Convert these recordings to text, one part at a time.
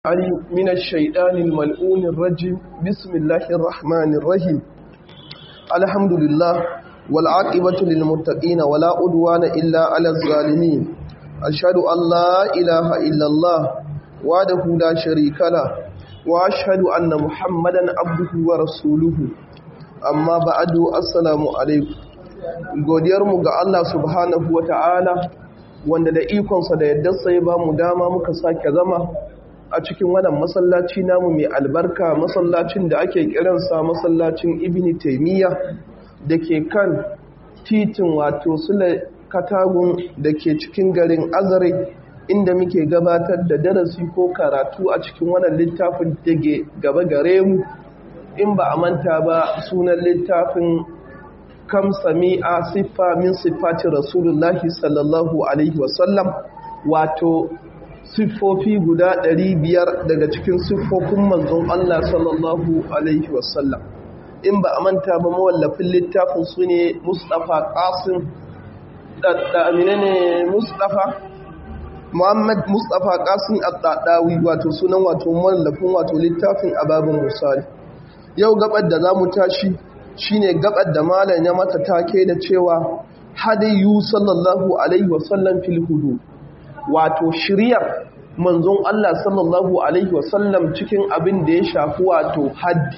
علي من الشيطان الملعون الرجيم بسم الله الرحمن الرحيم الحمد لله والعاقبة للمتقين ولا عدوان إلا على الظالمين أشهد أن لا إله إلا الله وحده لا شريك له وأشهد أن محمدا عبده ورسوله أما بعد السلام عليكم godiyarmu ga Allah subhanahu wa ta'ala wanda da ikonsa da yadda sai ba mu dama muka sake zama a cikin wannan masallaci namu mai albarka masallacin da ake kiransa masallacin ibn taimiyya da ke kan titin wato sule katagun da ke cikin garin azare inda muke gabatar da darasi ko karatu a cikin wannan littafin da ke gaba gare mu in ba a manta ba sunan littafin kam sami'a siffa min siffati rasulullahi sallallahu alaihi wasallam wato siffofi guda ɗari biyar daga cikin siffofin manzon Allah sallallahu Alaihi wasallam in ba a manta ba mawallafin littafin su ne Mustapha Qasim ɗaɗɗamine ne Mustapha Muhammad Mustapha Qasim ɗaɗɗawi wato sunan wato mawallafin wato littafin ababin musali yau gabar da za mu tashi shine gabar da malam ya mata take da cewa hadayu sallallahu alaihi wasallam fil hudud wato shiryar manzon Allah sallallahu Alaihi wasallam cikin abin da ya shafi wato haddi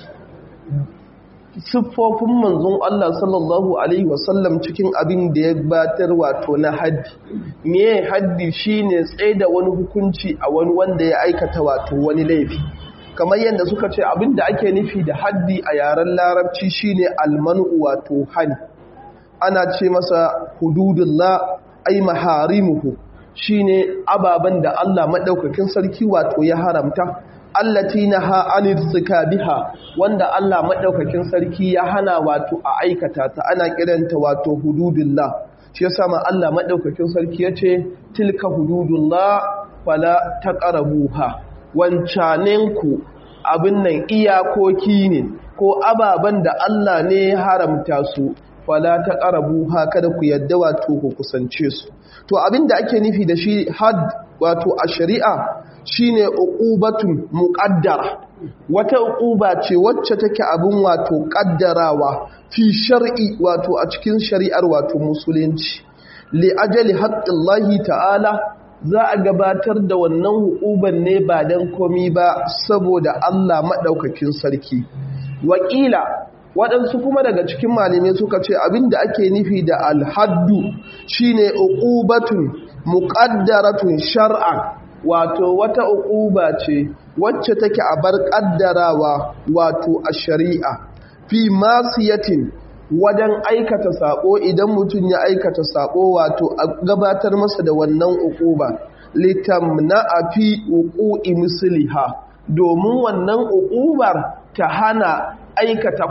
siffofin manzon Allah sallallahu Alaihi wasallam cikin abin da ya batar wato na haddi me haddi shine tsaye da wani hukunci a wani wanda ya aikata wato wani laifi kamar yadda suka ce abin da ake nufi da haddi a yaren larabci shine almanu wato hani ana ce masa hududullah ay maharimuhu shine ababen da Allah maɗaukakin sarki wato ya haramta allati naha anil biha wanda Allah maɗaukakin sarki ya hana wato a aikata ta ana kiranta wato hududullah shi yasa ma Allah maɗaukakin sarki yace tilka hududullah fala taqrabuha wancaninku abin nan iyakoki ne ko ababen da Allah ne ya haramta su fala taqrabuha kada ku yadda wato ku kusance su to abin da ake nufi da shi had wato a shari'a shine uqubatun muqaddara wata uquba ce wacce take abin wato kaddarawa fi shar'i wato a cikin shari'ar wato musulunci li ajali haqqillahi ta'ala za a gabatar da wannan hukuban ne ba dan komi ba saboda Allah madaukakin sarki wakila waɗansu kuma daga cikin malamai suka ce abinda ake nufi da alhaddu shine uqubatun muqaddaratun shar'an wato wata uquba ce wacce take a bar kaddarawa wato a shari'a fi masiyatin wajen aikata sako idan mutum ya aikata sako wato a gabatar masa da wannan uquba litamna fi uqu'i misliha domin wannan uqubar ta hana aikata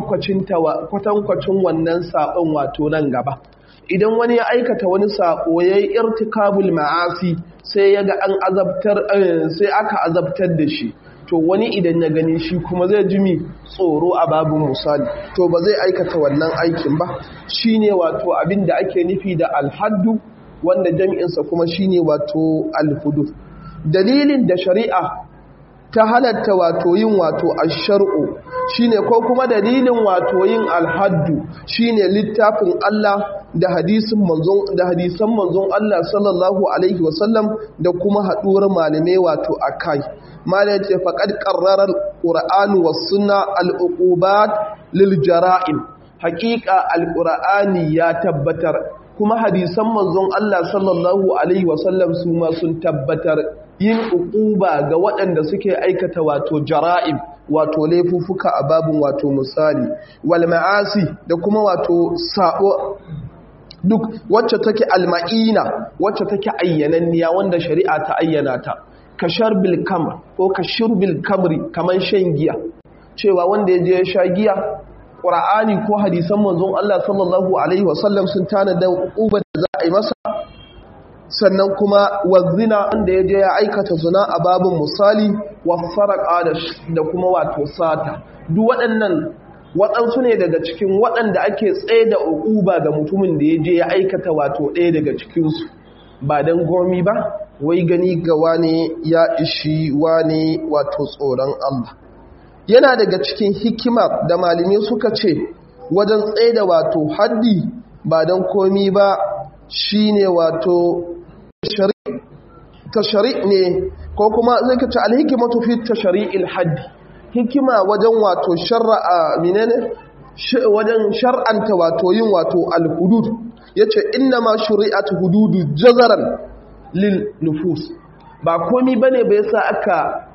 kwatankwacin wannan saƙon wato nan gaba idan wani ya aikata wani saƙo ya yi irtikabul ma'asi sai ya ga an azabtar sai aka azabtar da shi to wani idan ya gani shi kuma zai jimi tsoro a babin misali to ba zai aikata wannan aikin ba shine wato abin da ake nufi da alhaddu wanda jami'insa kuma shine wato alhudu dalilin da shari'a ta halatta wato yin wato ashar'u shine ko kuma dalilin wato yin alhaddu shine littafin Allah da hadisin manzon da hadisan manzon Allah sallallahu alaihi wasallam da kuma haduwar malamai wato akai malai ce faqad qarrara alquran was sunna aluqubat lil jara'im haqiqa alqurani ya tabbatar kuma hadisan manzon Allah sallallahu alaihi wasallam su ma sun tabbatar yin uquba ga waɗanda suke aikata wato jara'im wato laifufuka a babin wato misali wal ma'asi da kuma wato sabo duk wacce take alma'ina wacce take ayyananniya wanda shari'a ta ayyana ta ka sharbil kamr ko ka shurbil kamri kaman shan giya cewa wanda ya je ya sha giya qur'ani ko hadisan manzon Allah sallallahu alaihi wasallam sun tana da uquba da za a yi masa sannan kuma wazina wanda ya je ya aikata zina a babin misali wa faraka da kuma wato sata duk waɗannan waɗansu ne daga cikin waɗanda ake tsaye da uquba ga mutumin da ya je ya aikata wato ɗaya daga cikinsu ba don gomi ba wai gani ga wane ya ishi wane wato tsoron Allah yana daga cikin hikima da malamai suka ce wajen tsaida wato haddi ba don komi ba shine wato tashari ne ko kuma zai kace alhikimatu fi tashari'il haddi hikima wajen wato shar'a menene wajen shar'anta wato yin wato alhudud yace inna ma shuri'at hududu jazaran lil nufus ba komi bane ba yasa aka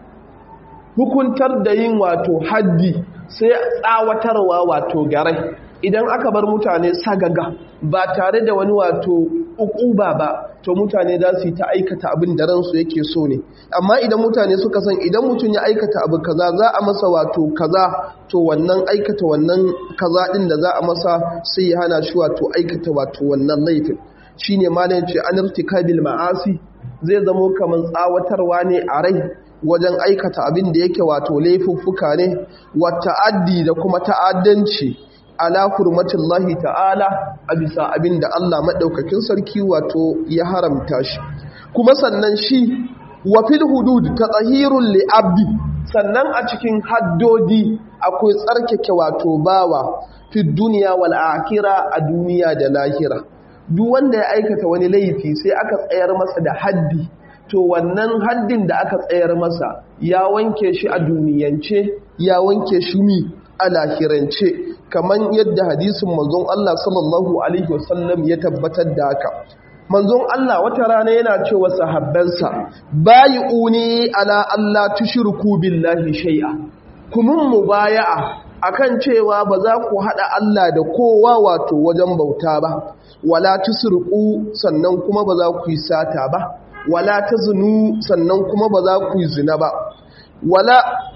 hukuntar da yin wato haddi sai tsawatarwa wato garai idan aka bar mutane sagaga ba tare da wani wato ukuba ba to mutane za su yi ta aikata abin da ransu yake so ne amma idan mutane suka san idan mutum ya aikata abu kaza za a masa wato kaza to wannan aikata wannan kaza din da za a masa sai ya hana shi wato aikata wato wannan laifin shine malam ce an irtikabil ma'asi zai zamo kamar tsawatarwa ne a rai wajen aikata abin da yake wato laifuffuka ne wa ta'addi da kuma ta'addanci ala hurmatillahi ta'ala a bisa abin da Allah maɗaukakin sarki wato ya haramta shi kuma sannan shi wa fil hudud tatahirul li abdi sannan a cikin haddodi akwai tsarkake wato bawa fi duniya wal akhirah a duniya da lahira duk wanda ya aikata wani laifi sai aka tsayar masa da haddi to wannan haddin da aka tsayar masa ya wanke shi a duniyance ya wanke shi mi a lahirance kamar yadda hadisin manzon Allah sallallahu alaihi wasallam ya tabbatar da haka manzon Allah wata rana yana cewa sahabbansa bayi'uni ala Allah tushriku billahi shay'a kumun mubaya'a akan cewa ba za ku hada Allah da kowa wato wajen bauta ba wala tusriqu sannan kuma ba za ku yi sata ba wala tazunu sannan kuma ba za ku yi zina ba wala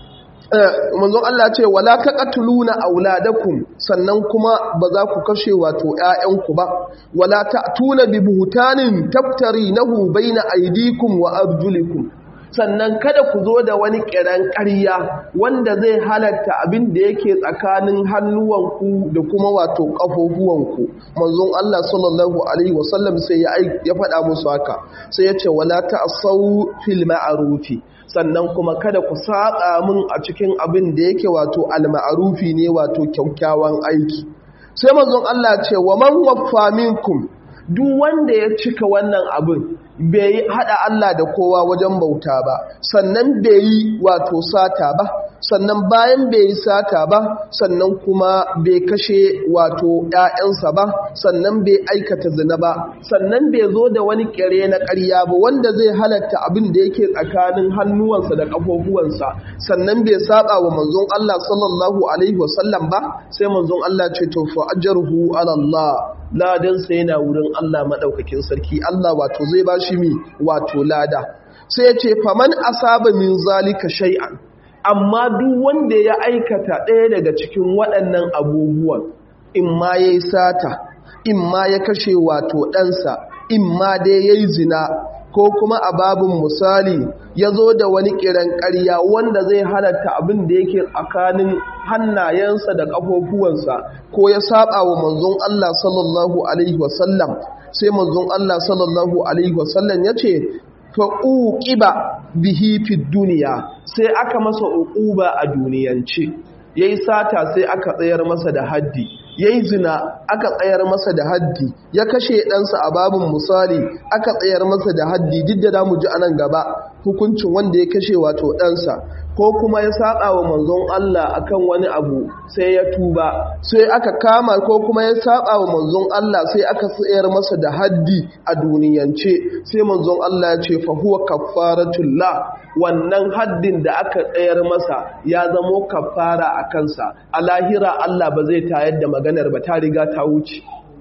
manzon Allah ce wala taqatuluna auladakum sannan kuma ba za ku kashe wato ƴaƴanku ba wala ta'tuna bi buhtanin taftarinahu baina aydikum wa arjulikum sannan kada ku zo da wani kiran ƙarya wanda zai halatta abin da yake tsakanin hannuwanku da kuma wato ƙafofuwanku manzon Allah sallallahu alaihi wasallam sai ya faɗa musu haka sai ya ce wala ta'sau fil ma'rufi sannan kuma kada ku saƙa min a cikin abin da yake wato alma'arufi ne wato kyaukyawan aiki sai manzon Allah ce wa man waffa minkum duk wanda ya cika wannan abin bai hada Allah da kowa wajen bauta ba sannan bai yi wato sata ba sannan bayan bai yi sata ba sannan kuma bai kashe wato ‘ya'yansa ba sannan bai aikata zina ba sannan bai zo da wani kere na ƙarya ba wanda zai halatta abin da yake tsakanin hannuwansa da ƙafofuwansa sannan bai saba wa manzon Allah sallallahu alaihi wasallam ba sai manzon Allah ce to fa ajruhu ala Allah ladansa yana wurin Allah madaukakin sarki Allah wato zai ba shi mi wato lada sai ya ce faman asaba min zalika shay'an amma duk wanda ya aikata ɗaya daga cikin waɗannan abubuwan in ma ya yi sata in ma ya kashe wato ɗansa in ma dai ya yi zina ko kuma a babin misali ya zo da wani kiran ƙarya wanda zai halatta abin da yake tsakanin hannayensa da ƙafofuwansa ko ya saba wa manzon Allah sallallahu alaihi wasallam sai manzon Allah sallallahu alaihi wasallam ya ce fa'uƙiba bihi fi duniya sai aka masa uƙuba a duniyance ya yi sata sai aka tsayar masa da haddi ya yi zina aka tsayar masa da haddi ya kashe ɗansa a babin misali aka tsayar masa da haddi duk da damu ji anan gaba hukuncin wanda ya kashe wato ɗansa ko kuma ya saƙa wa manzon Allah akan wani abu sai ya tuba sai aka kama ko kuma ya saƙa wa manzon Allah sai aka tsayar masa da haddi a duniyance sai manzon Allah ya ce fa huwa kaffaratul la wannan haddin da aka tsayar masa ya zamo kaffara a kansa a lahira Allah ba zai tayar da maganar ba ta riga ta wuce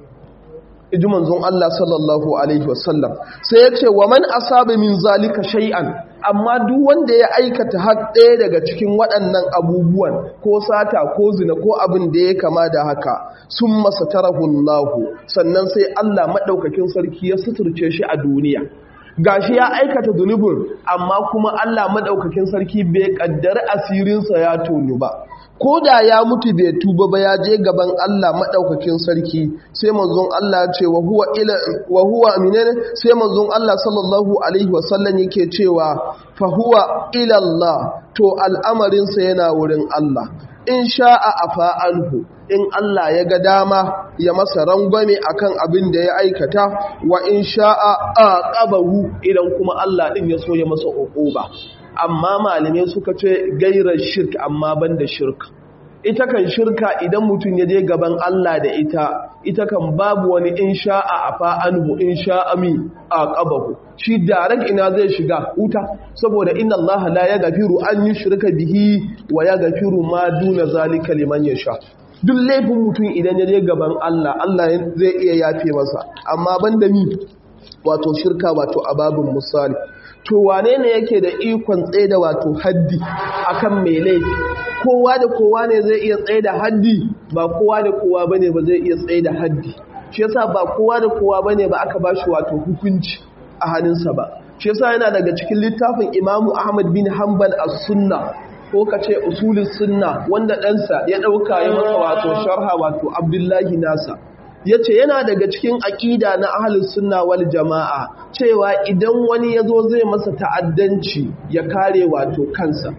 iji manzon Allah sallallahu alaihi wasallam sai ya ce wa man asaba min zalika shay'an amma duk wanda ya aikata har ɗaya daga cikin waɗannan abubuwan ko sata ko zina ko abin da ya kama da haka sun masa tarahun lahu sannan sai Allah maɗaukakin sarki ya suturce shi a duniya gashi ya aikata zunubin amma kuma Allah madaukakin sarki bai kaddara asirinsa ya tonu ba ko da ya mutu bai tuba ba ya je gaban Allah madaukakin sarki sai manzon Allah ce wa huwa ila wa huwa minene sai manzon Allah sallallahu alaihi wasallam yake cewa fa huwa ila Allah to al'amarin sa yana wurin Allah in sha'a afa anhu in Allah ya ga dama ya masa rangwame akan abin da ya aikata wa in sha'a aqabahu idan kuma Allah din ya so ya masa uquba amma malamai suka ce gairar shirk amma banda shirka ita kan shirka idan mutum ya je gaban Allah da ita ita kan babu wani in sha'a afa anhu in sha'a mi aqabahu shi direct ina zai shiga wuta saboda inna Allah la yaghfiru an yushrika bihi wa yaghfiru ma duna zalika liman yasha duk laifin mutum idan ya je gaban Allah Allah zai iya yafe masa amma banda mi wato shirka wato ababun misali to wane ne yake da ikon tsaida wato haddi akan mai laifi kowa da kowa ne zai iya tsaida haddi ba kowa da kowa bane ba zai iya tsaida haddi shi yasa ba kowa da kowa bane ba aka bashi wato hukunci a hannunsa ba shi yasa yana daga cikin littafin Imamu Ahmad bin Hanbal as-Sunna ko ka ce usulun sunna wanda ɗansa ya ɗauka ya masa wato sharha wato abdullahi nasa ya ce yana daga cikin aƙida na ahalin sunna wal jama'a cewa idan wani ya zo zai masa ta'addanci ya kare wato kansa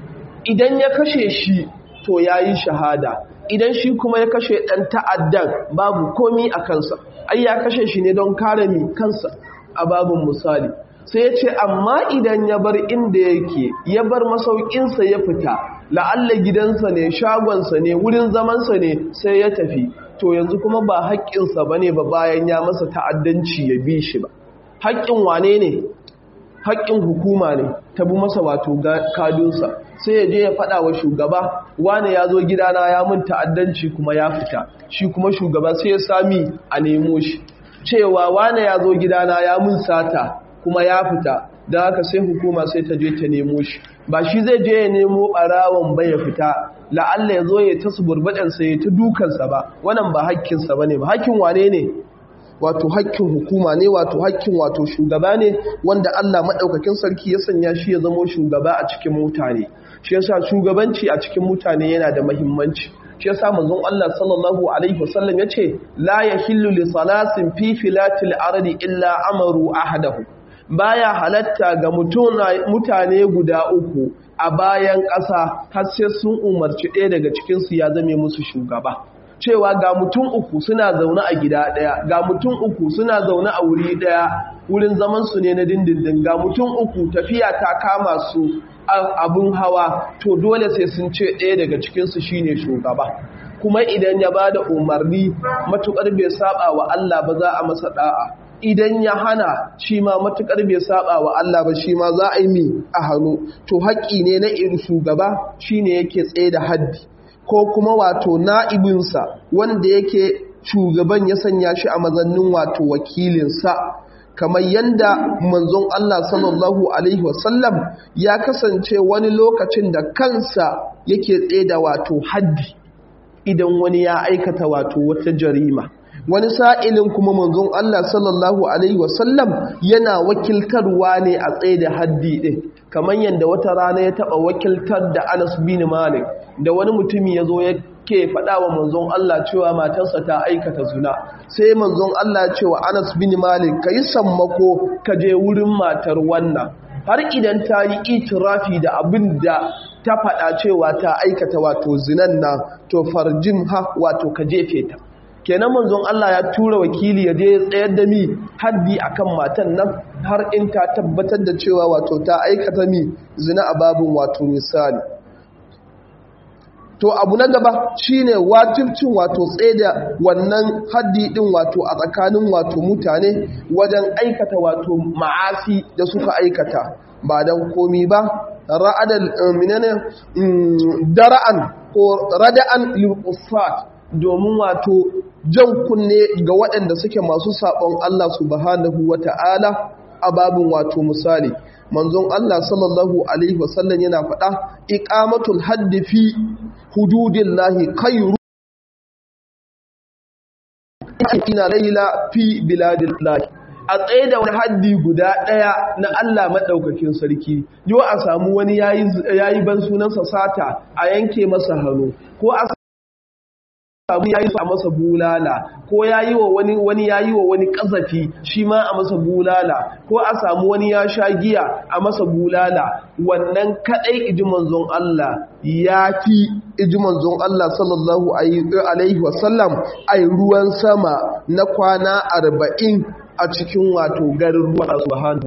idan ya kashe shi to ya yi shahada idan shi kuma ya kashe ɗan ta'addan babu komi a kansa ai ya kashe shi ne don kare mi kansa a babin misali sai ya ce amma idan ya bar inda yake ya bar masaukinsa ya fita la'alla gidansa ne shagonsa ne wurin zamansa ne sai ya tafi to yanzu kuma ba haƙƙinsa ba ne ba bayan ya masa ta'addanci ya bi shi ba haƙƙin wane ne haƙƙin hukuma ne ta bi masa wato kadunsa sai ya je ya faɗa wa shugaba wane ya zo gidana ya mun ta'addanci kuma ya fita shi kuma shugaba sai ya sami a nemo shi cewa wane ya zo gidana ya mun sata kuma ya fita da haka sai hukuma sai ta je ta nemo shi ba shi zai je ya nemo ɓarawon bai ya fita la'alla ya zo ya ta suburbaɗansa ya ta dukansa ba wannan ba hakkinsa ba ne ba hakkin wane ne wato hakkin hukuma ne wato hakkin wato shugaba ne wanda Allah maɗaukakin sarki ya sanya shi ya zamo shugaba a cikin mutane shi yasa shugabanci a cikin mutane yana da muhimmanci shi yasa manzon Allah sallallahu alaihi wasallam yace la yahillu li salasin fi filatil ardi illa amaru ahadahu baya halatta ga mutane guda uku a bayan ƙasa har sai sun umarci ɗaya daga cikinsu ya zame musu shugaba cewa ga mutum uku suna zaune a gida ɗaya ga mutum uku suna zaune a wuri ɗaya wurin zamansu ne na dindindin ga mutum uku tafiya ta kama su abin hawa to dole sai sun ce ɗaya daga cikinsu shine shugaba kuma idan ya ba da umarni matuƙar bai saba wa Allah ba za a masa ɗa'a idan ya hana shi ma matuƙar bai saba wa Allah ba shi ma za a yi mi a hannu to haƙƙi ne na irin shugaba shine yake tsaye da haddi ko kuma wato na'ibinsa wanda yake shugaban ya sanya shi a mazannin wato wakilinsa kamar yadda manzon Allah sallallahu alaihi wasallam ya kasance wani lokacin da kansa yake tsaye da wato haddi idan wani ya aikata wato wata jarima wani sa'ilin kuma manzon Allah sallallahu Alaihi wasallam yana wakiltarwa ne a tsaye da haddi ɗin kamar yadda wata rana ya taɓa wakiltar da Anas bin Malik da wani mutumi ya zo ya ke faɗa wa manzon Allah cewa matarsa ta aikata zuna sai manzon Allah cewa Anas bin Malik ka yi sammako ka je wurin matar wannan har idan ta yi itirafi da abin da ta faɗa cewa ta aikata wato zinan na to farjin ha wato ka jefe ta kenan manzon Allah ya tura wakili ya je tsayar da mi haddi akan matan nan har in ta tabbatar da cewa wato ta aikata mi zina a babin wato misali to abu na gaba shine wajibcin wato da wannan haddi din wato a tsakanin wato mutane wajen aikata wato ma'asi da suka aikata ba dan komi ba ra'adal minane dara'an ko rada'an lil domin wato jan kunne ga waɗanda suke masu saɓon Allah subhanahu wa ta'ala a babin wato misali manzon Allah sallallahu Alaihi wasallam yana faɗa iƙamatul haddi fi hududin lahi kairu ina laila fi biladin lahi a tsaye da wani haddi guda ɗaya na Allah maɗaukakin sarki yau a samu wani ya yi ban sunansa sata a yanke masa hannu ko a samu ya yi a masa bulala ko ya yi wa wani wani ya yi wa wani ƙazafi shi ma a masa bulala ko a samu wani ya sha giya a masa bulala wannan kaɗai iji manzon Allah ya fi iji manzon Allah sallallahu alaihi wasallam a ruwan sama na kwana arba'in a cikin wato garin ruwa subhanahu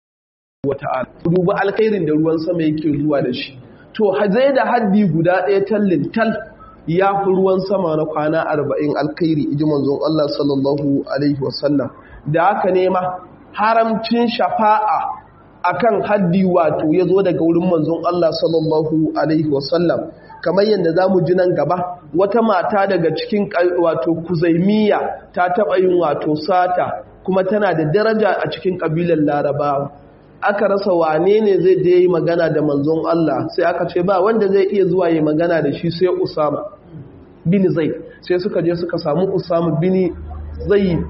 wata'ala duba alkhairin da ruwan sama yake zuwa da shi to zai da haddi guda ɗaya tallin tal ya fi ruwan sama na kwana arba'in alkhairi iji manzon Allah sallallahu alaihi wasallam da haka nema haramcin shafa'a akan haddi wato ya zo daga wurin manzon Allah sallallahu alaihi wasallam kamar yadda za mu ji nan gaba wata mata daga cikin wato kuzaimiya ta taɓa yin wato sata kuma tana da daraja a cikin ƙabilar larabawa aka rasa wane ne zai je yi magana da manzon Allah sai aka ce ba wanda zai iya zuwa yi magana da shi sai Usama bin Zaid sai suka je suka samu Usama bin Zaid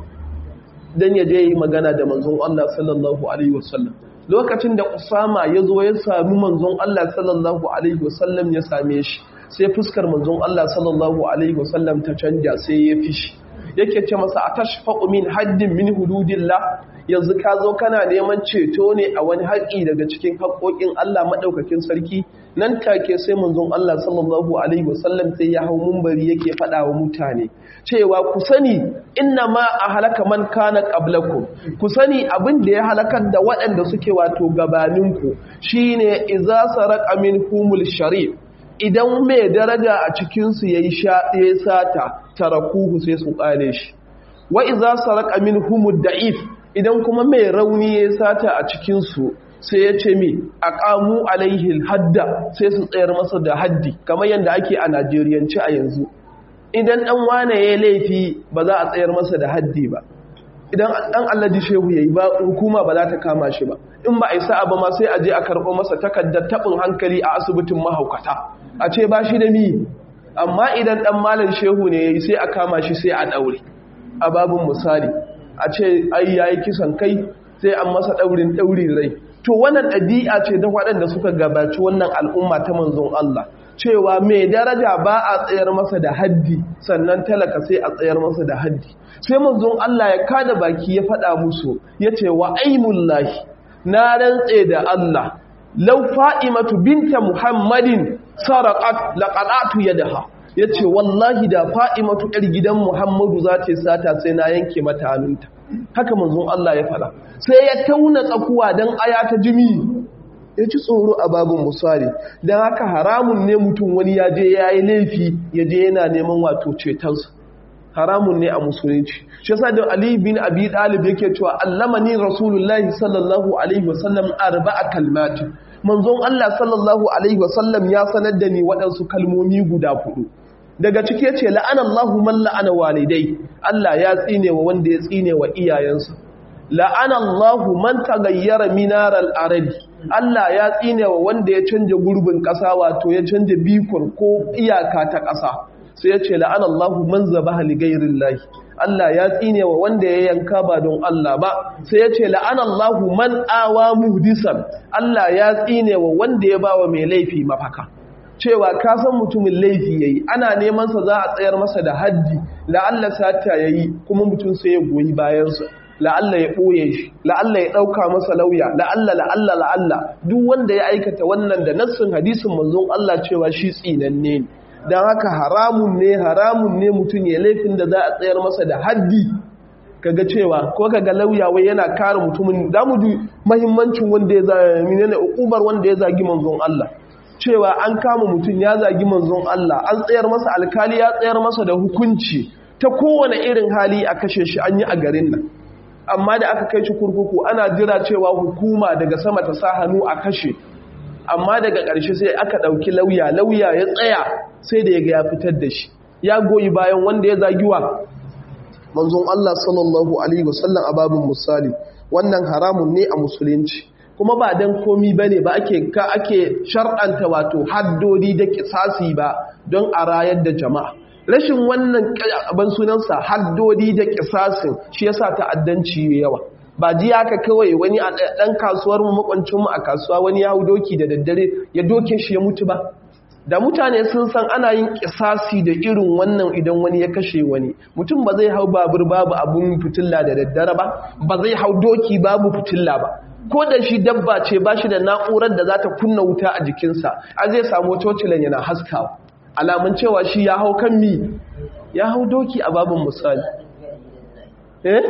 dan ya je yi magana da manzon Allah sallallahu alaihi wasallam lokacin da Usama ya zo ya sami manzon Allah sallallahu alaihi wasallam ya same shi sai fuskar manzon Allah sallallahu alaihi wasallam ta canja sai ya fishi yake ce masa atashfaqu min haddin min hududillah yanzu ka zo kana neman ceto ne a wani haƙi daga cikin haƙoƙin Allah maɗaukakin sarki nan take sai manzon Allah sallallahu alaihi wasallam sai ya hau mumbari yake faɗa wa mutane cewa ku sani inna ma a halaka man kana qablakum ku sani abin da ya halakar da waɗanda suke wato gabaninku shine idza saraqa minhumul sharif idan mai daraja a cikinsu ya yi sata tarakuhu sai su ƙare shi wa iza saraka min humud da'if idan kuma mai rauni ya sata a cikinsu sai ya ce mi a ƙamu alaihi hadda sai su tsayar masa da haddi kamar yadda ake a najeriyanci a yanzu idan ɗan wane ya laifi ba za a tsayar masa da haddi ba idan ɗan allaji shehu ya yi ba hukuma ba za ta kama shi ba in ba a yi sa'a ba ma sai a je a karɓo masa takardar taɓin hankali a asibitin mahaukata a ce ba shi da mi amma idan ɗan malar shehu ne ya yi sai a kama shi sai a ɗaure a babin misali a ce ai ya yi kisan kai sai an masa ɗaurin ɗaurin rai to wannan ɗabi'a ce ta waɗanda suka gabaci wannan al'umma ta manzon Allah cewa mai daraja ba a tsayar masa da haddi sannan talaka sai a tsayar masa da haddi sai manzon Allah ya kada baki ya faɗa musu ya ce wa aimullahi na rantse da Allah lau fa'imatu binta muhammadin sarakat laƙaɗatu ya daha ya ce wallahi da fa'imatu ‘yar gidan muhammadu za ta sata sai na yanke mata hannunta haka manzon Allah ya faɗa sai ya tauna tsakuwa don aya ta jimi ya ci tsoro a babin musari don haka haramun ne mutum wani ya je ya yi laifi ya je yana neman wato cetonsa haramun ne a musulunci shi yasa da Ali bin Abi Talib yake cewa allamani rasulullahi sallallahu alaihi wasallam arba'a kalmati manzon Allah sallallahu alaihi wasallam ya sanar da ni waɗansu kalmomi guda hudu daga ciki yace la'ana Allahu man la'ana walidai Allah ya tsine wa wanda ya tsine wa iyayensa la'ana Allahu man tagayyara minaral arabi Allah ya tsine wa wanda ya canja gurbin ƙasa wato ya canja bikon ko iyaka ta ƙasa sai ya ce la'an Allahu man zaba ligairin lahi Allah ya tsine wa wanda ya yanka ba don Allah ba sai ya ce la'an Allahu man awa muhdisan Allah ya tsine wa wanda ya ba wa mai laifi mafaka cewa ka san mutumin laifi yayi ana neman sa za a tsayar masa da haddi la'alla sata yayi kuma mutum sai ya goyi bayansa la'alla ya ɓoye shi la'alla ya ɗauka masa lauya la'alla la'alla la'alla duk wanda ya aikata wannan da nassin hadisin manzon Allah cewa shi tsinanne ne don haka haramun ne haramun ne mutum ya laifin da za a tsayar masa da haddi kaga cewa ko kaga lauya wai yana kare mutumin da mu ji muhimmancin wanda ya zagi ne ukubar wanda ya zagi manzon Allah cewa an kama mutum ya zagi manzon Allah an tsayar masa alkali ya tsayar masa da hukunci ta kowane irin hali a kashe shi an yi a garin nan amma da aka kai shi kurkuku ana jira cewa hukuma daga sama ta sa hannu a kashe amma daga ƙarshe sai aka ɗauki lauya lauya ya tsaya sai da ya ga ya fitar da shi ya goyi bayan wanda ya zagiwa manzon Allah sallallahu alaihi wasallam a babin misali wannan haramun ne a musulunci kuma ba dan komi bane ba ake ka ake shar'anta wato haddodi da kisasi ba don a rayar da jama'a rashin wannan ban sunansa haddodi da kisasin shi yasa ta'addanci yawa ba ji haka kawai wani a ɗan kasuwar mu makwancinmu a kasuwa wani ya hau doki da daddare ya doke shi ya mutu ba da mutane sun san ana yin kisasi da irin wannan idan wani ya kashe wani mutum ba zai hau babur babu abun fitilla da daddare ba ba zai hau doki babu fitilla ba ko da shi dabba ce ba shi da na'urar da za ta kunna wuta a jikinsa a zai samu cocilan yana haskawa alamun cewa shi ya hau kan mi ya hau doki a babin misali eh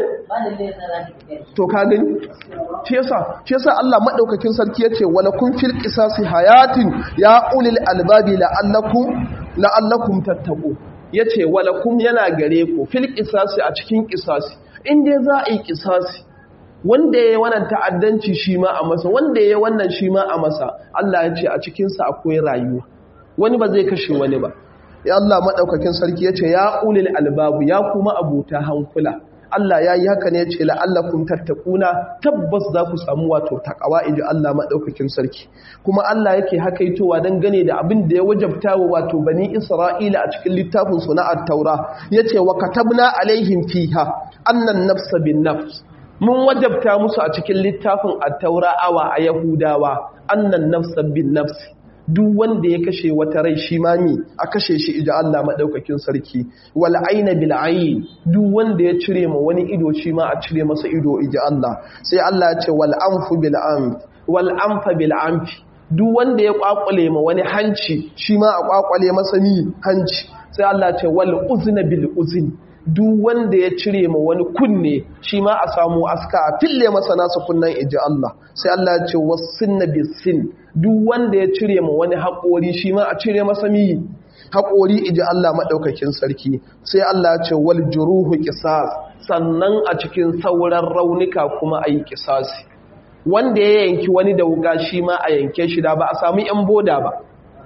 to ka gani shi yasa shi yasa Allah madaukakin sarki yace wala kun fil qisasi hayatin ya ulil albabi la'allakum la'allakum tattaqu yace wala kum yana gare ku fil qisasi a cikin qisasi in dai za a yi qisasi wanda yayi wannan ta'addanci shi ma a masa wanda yayi wannan shi ma a masa Allah yace a cikin sa akwai rayuwa wani ba zai kashe wani ba ya Allah madaukakin sarki yace ya ulil albabu ya kuma abuta hankula Allah ya yi haka ne ce la'allakum tattakuna tabbas za ku samu wato takawa inji Allah maɗaukakin sarki kuma Allah yake hakaitowa don gane da abin da ya wajabta wa wato bani Isra'ila a cikin littafin su na at-taura yace wa katabna alaihim fiha annan nafsa bin nafs mun wajabta musu a cikin littafin at-taura awa a yahudawa annan nafsa bin nafs duk wanda ya kashe wata rai shi mami a kashe shi ija Allah maɗaukakin sarki wal aina bil ayn duk wanda ya cire ma wani ido shi ma a cire masa ido ija Allah sai Allah ya ce wal anfu bil anf wal anfa bil anfi duk wanda ya kwakwale ma wani hanci shi ma a kwakwale masa ni hanci sai Allah ya ce wal uzna bil uzn duk wanda ya cire ma wani kunne shi ma a samu aska a fille masa nasa kunnen iji Allah sai Allah ya ce wasinna bisin duk wanda ya cire ma wani haƙori shi ma a cire masa mi haƙori iji Allah maɗaukakin sarki sai Allah ya ce wal juruhu qisas sannan a cikin sauran raunuka kuma ayi qisasi wanda ya yanki wani da wuga shi ma a yanke shi da ba a samu yan boda ba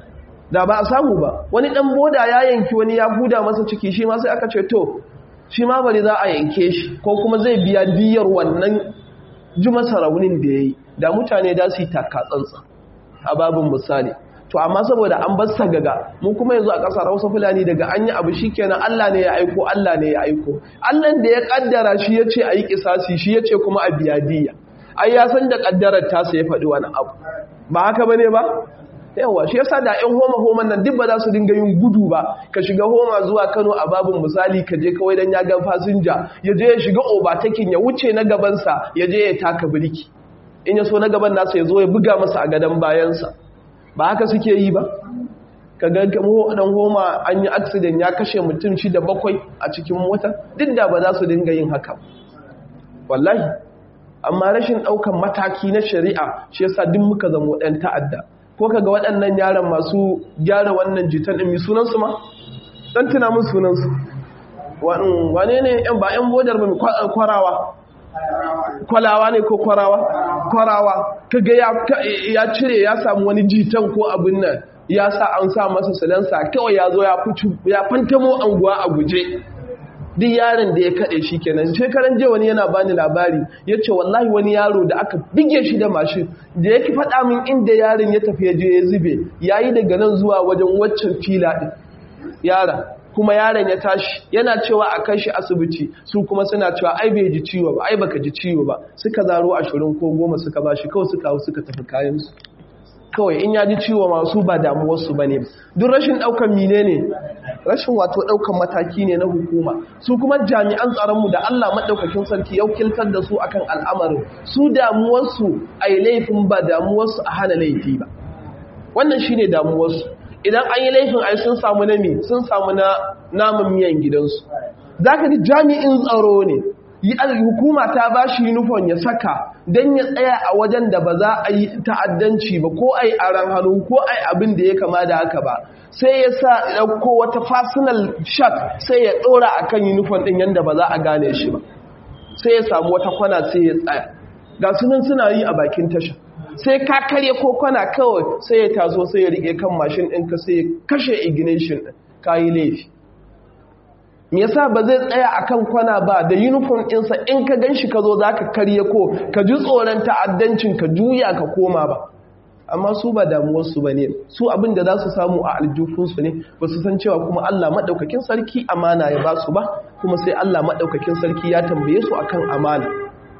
da ba a samu ba wani dan boda ya yanki wani ya buda masa ciki shi ma sai aka ce to shi ma bari za a yanke shi ko kuma zai biya diyar wannan ji masa raunin da ya yi da mutane da su yi takatsantsa a babin misali to amma saboda an bar gaga mu kuma yanzu a ƙasar hausa fulani daga an yi abu shi kenan allah ne ya aiko allah ne ya aiko allah da ya kaddara shi ya ce a yi kisasi shi ya ce kuma a biya diya ai ya san da kaddarar tasa ya faɗi wani abu ba haka ba ne ba yawa shi yasa da ƴan homa homan nan duk ba za su dinga yin gudu ba ka shiga homa zuwa Kano a babin misali ka je kawai dan ya ga fasinja ya je ya shiga obatakin ya wuce na gaban sa ya je ya taka birki in ya so na gaban nasa ya zo ya buga masa a gadan bayan sa ba haka suke yi ba ka ga kamo dan homa an yi accident ya kashe mutum shida bakwai a cikin mota duk da ba za su dinga yin haka wallahi amma rashin daukan mataki na shari'a shi yasa duk muka zama ɗan ta'adda ko kaga waɗannan yaran masu gyara wannan jitan ɗin sunansu ma ɗan tuna mun sunansu wane ne yan ba yan bodar ba kwarawa kwalawa ne ko kwarawa kwarawa kaga ya cire ya samu wani jitan ko abin nan ya sa an sa masa salansa kawai ya zo ya fantamo anguwa a guje duk yaron da ya kaɗe shi kenan shekaran jiya wani yana bani labari ya ce wallahi wani yaro da aka bige shi da mashin da yake faɗa min inda yaron ya tafi ya je ya zube ya yi daga nan zuwa wajen waccan fila ɗin yaron kuma yaron ya tashi yana cewa a kai shi asibiti su kuma suna cewa ai bai ji ciwo ba ai baka ji ciwo ba suka zaro ashirin ko goma suka ba shi kawai suka hau suka tafi kayansu kawai in ya ji ciwo masu ba damuwarsu ba ne duk rashin ɗaukan mine ne rashin wato ɗaukan mataki ne na hukuma su kuma jami'an tsaronmu da Allah maɗaukakin sarki ya kiltar da su akan al'amarin su damuwarsu a yi laifin ba damuwarsu a hana laifi ba wannan shi ne damuwarsu idan an yi laifin ai sun samu na mi sun samu na namun miyan gidansu za ka ji jami'in tsaro ne hukuma ta ba shi yunifon ya saka don ya tsaya a wajen da ba za a yi ta'addanci ba ko a yi aran hannu ko a yi abin da ya kama da haka ba sai ya sa ɗauko wata fasinal shak sai ya ɗora a kan yunifon ɗin yadda ba za a gane shi ba sai ya samu wata kwana sai ya tsaya ga sunan suna yi a bakin tasha sai ka karye ko kwana kawai sai ya taso sai ya riƙe kan mashin ɗinka sai ya kashe ignition ɗin ka yi laifi me yasa ba zai tsaya akan kwana ba da uniform ɗinsa in ka ganshi ka zo za ka karye ko ka ji tsoron ta'addancin ka juya ka koma ba amma su ba damuwarsu ba ne su abin da za su samu a aljufunsu ne ba su san cewa kuma Allah maɗaukakin sarki amana ya ba su ba kuma sai Allah maɗaukakin sarki ya tambaye su akan amana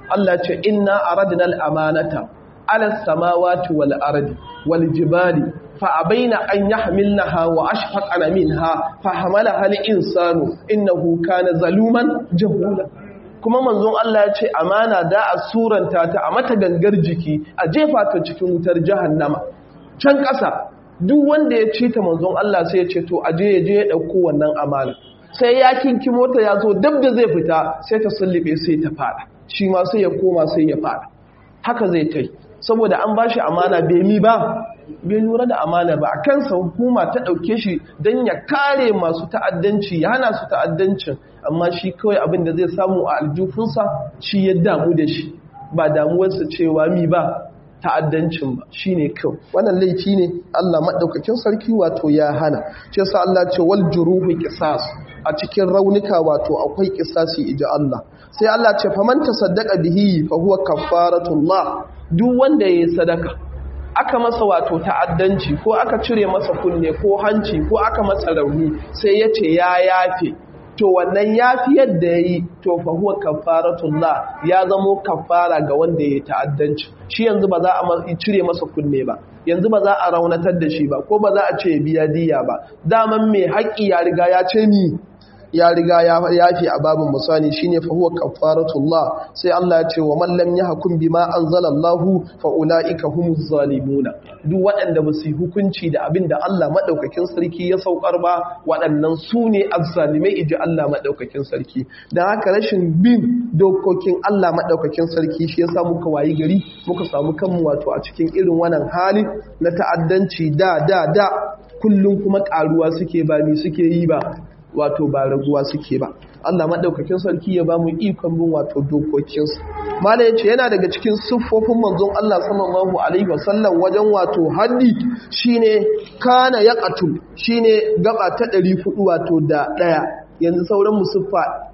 Allah ce inna aradna al-amanata ala samawati wal ardi wal jibali fa abaina an yahmilnaha wa ashfaqna minha fa hamalaha al-insanu innahu kana zaluman jahula kuma manzon Allah ya ce amana da a suranta ta a mata gangar jiki a jefa ta cikin wutar jahannama can ƙasa duk wanda ya ci ta manzon Allah sai ya ce to aje ya je ya ɗauko wannan amana sai ya kinki mota ya zo dab da zai fita sai ta sullube sai ta fada shi ma sai ya koma sai ya fada haka zai tai saboda an bashi amana bai mi ba bai lura da amana ba a kansa hukuma ta ɗauke shi don ya kare masu ta'addanci ya hana su ta'addancin amma shi kawai abin da zai samu a aljufinsa shi ya damu da shi ba damuwarsa cewa mi ba ta'addancin ba shi ne kyau wannan laifi ne Allah maɗaukakin sarki wato ya hana ce sa Allah ce wal juruhu qisas a cikin raunuka wato akwai qisasi ija Allah sai Allah ce faman tasaddaqa bihi fa huwa kafaratullah duk wanda yayi sadaka aka masa wato ta'addanci ko aka cire masa kunne ko hanci ko aka masa rauni sai ya ce ya yafe to wannan yafiyar da ya yi to fa huwa kafaratullah ya zamo kafara ga wanda ya ta'addanci shi yanzu ba za a cire masa kunne ba yanzu ba za a raunatar da shi ba ko ba za a ce biya diya ba daman mai haƙƙi ya riga ya ce ni ya riga ya yafi a babin musani shine fa huwa kafaratullah sai Allah ya ce wa man lam yahkum bima anzalallahu fa ulaika humuz zalimuna duk waɗanda ba su hukunci da abin da Allah madaukakin sarki ya saukar ba waɗannan su ne azzalimai iji Allah madaukakin sarki dan haka rashin bin dokokin Allah madaukakin sarki shi yasa muka wayi gari muka samu kanmu wato a cikin irin wannan hali na ta'addanci da da da kullum kuma karuwa suke ba ni suke yi ba wato ba raguwa suke ba Allah maɗaukakin sarki ya ba mu ikon bin wato dokokinsu mala yace yana daga cikin siffofin manzon Allah sallallahu alaihi wasallam wajen wato haddi shine kana yaqatul shine gaba ta 400 wato da daya yanzu sauran musuffa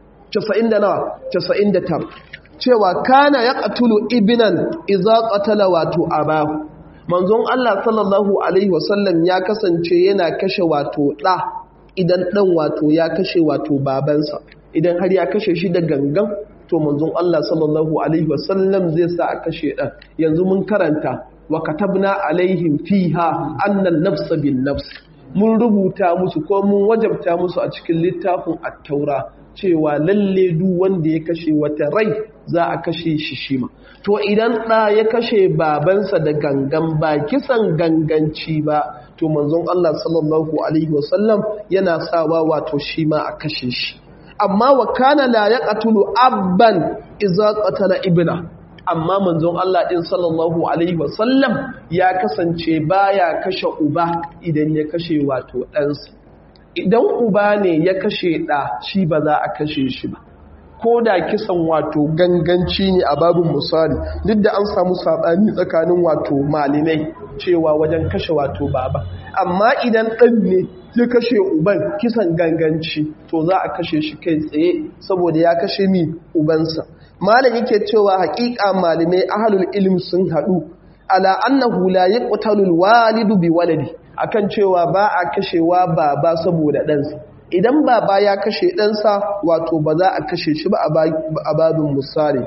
90 da nawa 99 cewa kana yaqtulu ibnan idza qatala wato abahu manzon Allah sallallahu alaihi wasallam ya kasance yana kashe wato da idan ɗan wato ya kashe wato babansa idan har ya kashe shi da gangan to manzon Allah sallallahu alaihi wasallam zai sa a kashe ɗan yanzu mun karanta wa katabna alaihim fiha annan nafsa bin nafs mun rubuta musu ko mun wajabta musu a cikin littafin at-taura cewa lalle duk wanda ya kashe wata rai za a kashe shi shima to idan ɗa ya kashe babansa da gangan ba kisan ganganci ba to manzon Allah sallallahu alaihi wasallam yana sawa wato shi ma a kashe shi amma wa kana la yaqtulu abban idza qatala ibna amma manzon Allah din sallallahu alaihi wasallam ya kasance baya kashe uba idan ya kashe wato ɗansa idan uba ne ya kashe ɗa shi ba za a kashe shi ba ko da kisan wato ganganci ne a babin misali duk da an samu saɓani tsakanin wato malinai cewa wajen kashe wato baba amma idan ɗan ne ya kashe uban kisan ganganci to za a kashe shi kai tsaye saboda ya kashe mi ubansa malam yake cewa haƙiƙa malamai ahalul ilm sun haɗu ala annahu la yaqtalul walidu bi waladi akan cewa ba a kashewa baba saboda ɗansa idan baba ya kashe ɗansa wato ba za a kashe shi ba a babin misali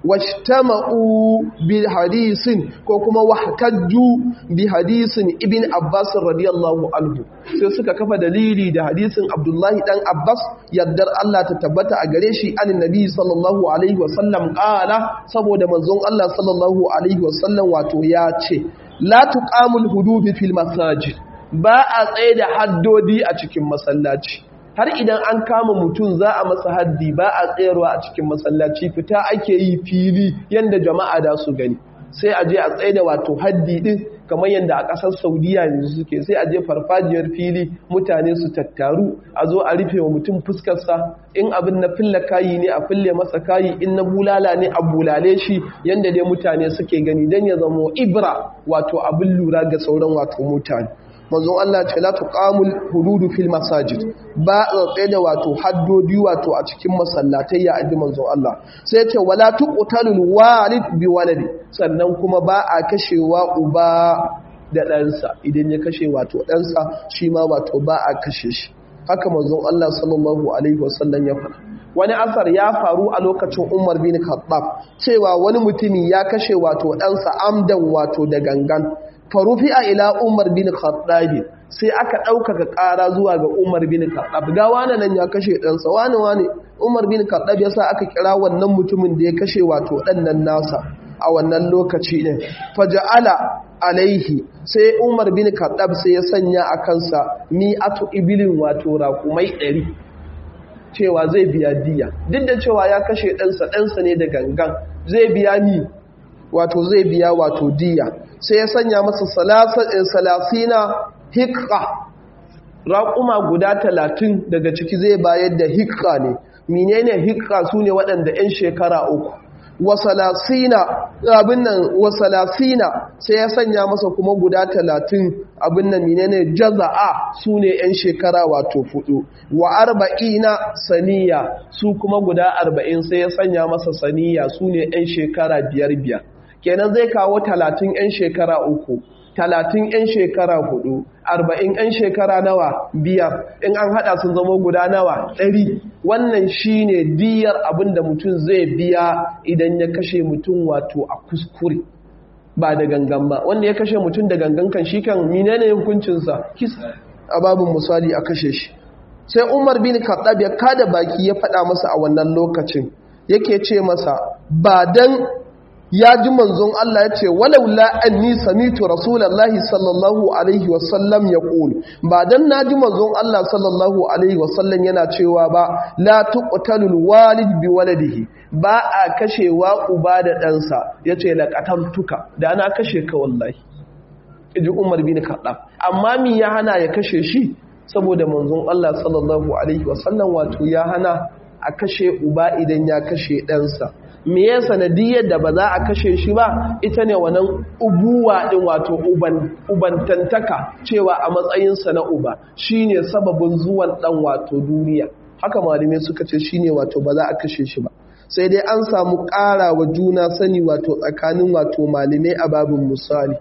washtama'u bi hadisin ko kuma wahtajju bi hadisin ibn Abbas radiyallahu anhu sai suka kafa dalili da hadisin Abdullahi dan Abbas yaddar Allah ta tabbata a gare shi annabi sallallahu alaihi wasallam qala saboda manzon Allah sallallahu alaihi wasallam wato ya ce la tuqamul hudud fil masajid ba a tsaye da haddodi a cikin masallaci har idan an kama mutum za a masa haddi ba a tsayarwa a cikin masallaci fita ake yi fili yadda jama'a da su gani sai a je a tsaye da wato haddi din kamar yadda a ƙasar saudiya yanzu suke sai a je farfajiyar fili mutane su tattaru a zo a rufe wa mutum fuskarsa in abin na fille kayi ne a fille masa kayi in na bulala ne a bulale shi yadda dai mutane suke gani don ya zamo ibra wato abin lura ga sauran wato mutane manzon Allah ce la tuqamul hududu fil masajid ba a tsaye da wato haddodi wato a cikin masallatai ya aji manzon Allah sai ya ce wala tuqtalul walid bi waladi sannan kuma ba a kashewa uba da ɗansa idan ya kashe wato ɗansa shi ma wato ba a kashe shi haka manzon Allah sallallahu alaihi wasallam ya faɗa wani asar ya faru a lokacin Umar bin Khattab cewa wani mutumi ya kashe wato ɗansa amdan wato da gangan farufi a ila Umar bin Khattab sai aka ɗaukaka ƙara zuwa ga Umar bin Khattab ga wani nan ya kashe ɗansa wani wani Umar bin Khattab ya sa aka kira wannan mutumin da ya kashe wato ɗan nan nasa a wannan lokaci ɗin faja'ala alaihi sai Umar bin Khattab sai ya sanya a kansa mi'atu ibilin wato raƙumai ɗari cewa zai biya diya duk da cewa ya kashe ɗansa ɗansa ne da gangan zai biya ni wato zai biya wato diya sai ya sanya masa salasina hikka raƙuma guda talatin daga ciki zai bayar da hikka ne menene hikka su ne waɗanda 'yan shekara uku wasalasina abin nan wasalasina sai ya sanya masa kuma guda talatin abin nan menene jaza'a su ne 'yan shekara wato fudu wa arba'ina saniya su kuma guda arba'in sai ya sanya masa saniya su ne 'yan shekara biyar biyar kenan zai kawo talatin 'yan shekara uku talatin 'yan shekara hudu arba'in 'yan shekara nawa biyar in an hada sun zama guda nawa ɗari wannan shine diyar abin da mutum zai biya idan ya kashe mutum wato a kuskure ba da gangan ba wanda ya kashe mutum da gangan kan shi kan menene hukuncinsa kisa a babin misali a kashe shi sai umar bin khattab ya kada baki ya faɗa masa a wannan lokacin yake ce masa ba dan ya ji manzon Allah ya ce walaula anni samitu rasulullahi sallallahu alaihi wasallam ya qul ba dan na ji manzon Allah sallallahu alaihi wasallam yana cewa ba la tuqtalul walid bi waladihi ba a kashewa uba da ɗansa yace la qataltuka da ana kashe ka wallahi ji Umar bin Khattab amma mi ya hana ya kashe shi saboda manzon Allah sallallahu alaihi wasallam wato ya hana a kashe uba idan ya kashe ɗansa me ya sanadiyar da ba za a kashe shi ba ita ne wannan ubuwa din wato ubantantaka cewa a matsayinsa na uba shine sababin zuwan dan wato duniya haka malamai suka ce shine wato ba za a kashe shi ba sai dai an samu ƙara wa juna sani wato tsakanin wato malamai a babin misali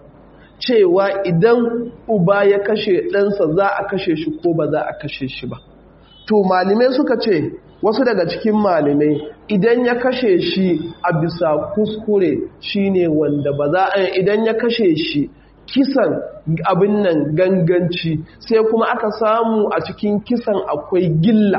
cewa idan uba ya kashe ɗansa za a kashe shi ko ba za a kashe shi ba to malamai suka ce wasu daga cikin malamai idan ya kashe shi a bisa kuskure shine wanda ba za a idan ya kashe shi kisan abin nan ganganci sai kuma aka samu a cikin kisan akwai gilla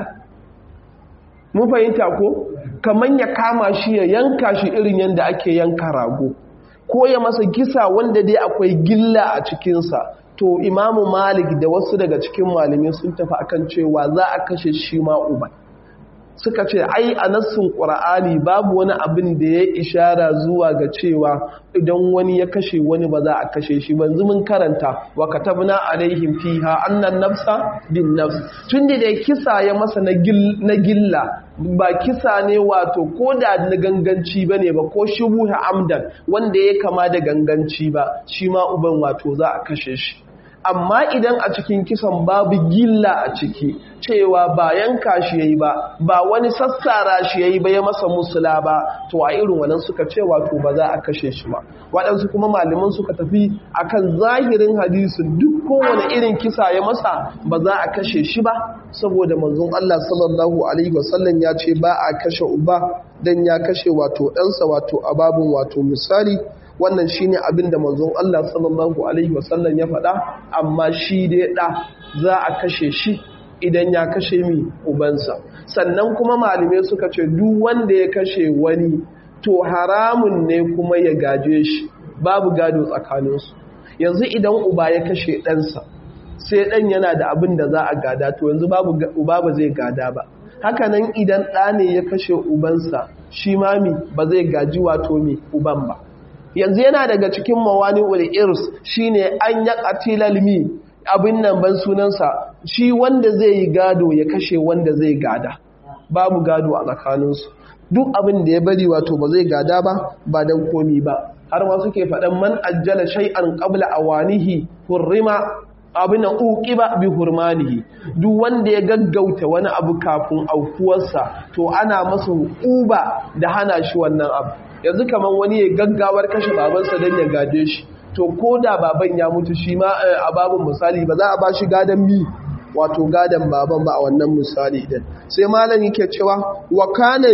mun fahimta ko kamar ya kama shi ya yanka shi irin yadda ake yanka rago ko ya masa kisa wanda dai akwai gilla a cikinsa to imamu malik da wasu daga cikin malamai sun tafi akan cewa za a kashe shi ma uban suka ce ai a nassin ƙura'ani babu wani abin da ya ishara zuwa ga cewa idan wani ya kashe wani ba za a kashe shi banzu mun karanta wa katabna alaihim fiha annan nafsa bin nafs tun da kisa ya masa na gilla ba kisa ne wato ko da na ganganci ba ne ba ko shubuha amdan wanda ya kama da ganganci ba shi ma uban wato za a kashe shi amma idan a cikin kisan babu gilla a ciki cewa ba yanka shi yayi ba ba wani sassara shi yayi ba ya masa musula ba to a irin wannan suka ce wato ba za a kashe shi ba waɗansu kuma malaman suka tafi akan zahirin hadisin duk kowane irin kisa ya masa ba za a kashe shi ba saboda manzon Allah sallallahu alaihi wasallam ya ce ba a kashe uba dan ya kashe wato ɗansa wato a babun wato misali wannan shine abin da manzon Allah sallallahu alaihi wasallam ya faɗa amma shi dai ɗa za a kashe shi idan ya kashe mi ubansa sannan kuma malamai suka ce duk wanda ya kashe wani to haramun ne kuma ya gaje shi babu gado tsakaninsu yanzu idan uba ya kashe ɗansa sai ɗan yana da abin da za a gada to yanzu babu uba ba zai gada ba hakanan idan ɗa ne ya kashe ubansa shi mami ba zai gaji wato mi uban ba yanzu yana daga cikin mawani irs shine an ya qatilal mi abin nan ban sunansa shi wanda zai yi gado ya kashe wanda zai gada babu gado a tsakaninsu duk abin da ya bari wato ba zai gada ba ba dan komi ba har ma suke faɗan man ajjala shay'an qabla awanihi hurrima abin nan uqiba bi hurmanihi duk wanda ya gaggauta wani abu kafin aukuwarsa to ana masa uba da hana shi wannan abu yanzu kamar wani ya gaggawar kashe babansa don ya gaje shi to ko da baban ya mutu shi ma a babin misali ba za a ba shi gadon mi wato gadon baban ba a wannan misali din sai malam yake cewa wa kana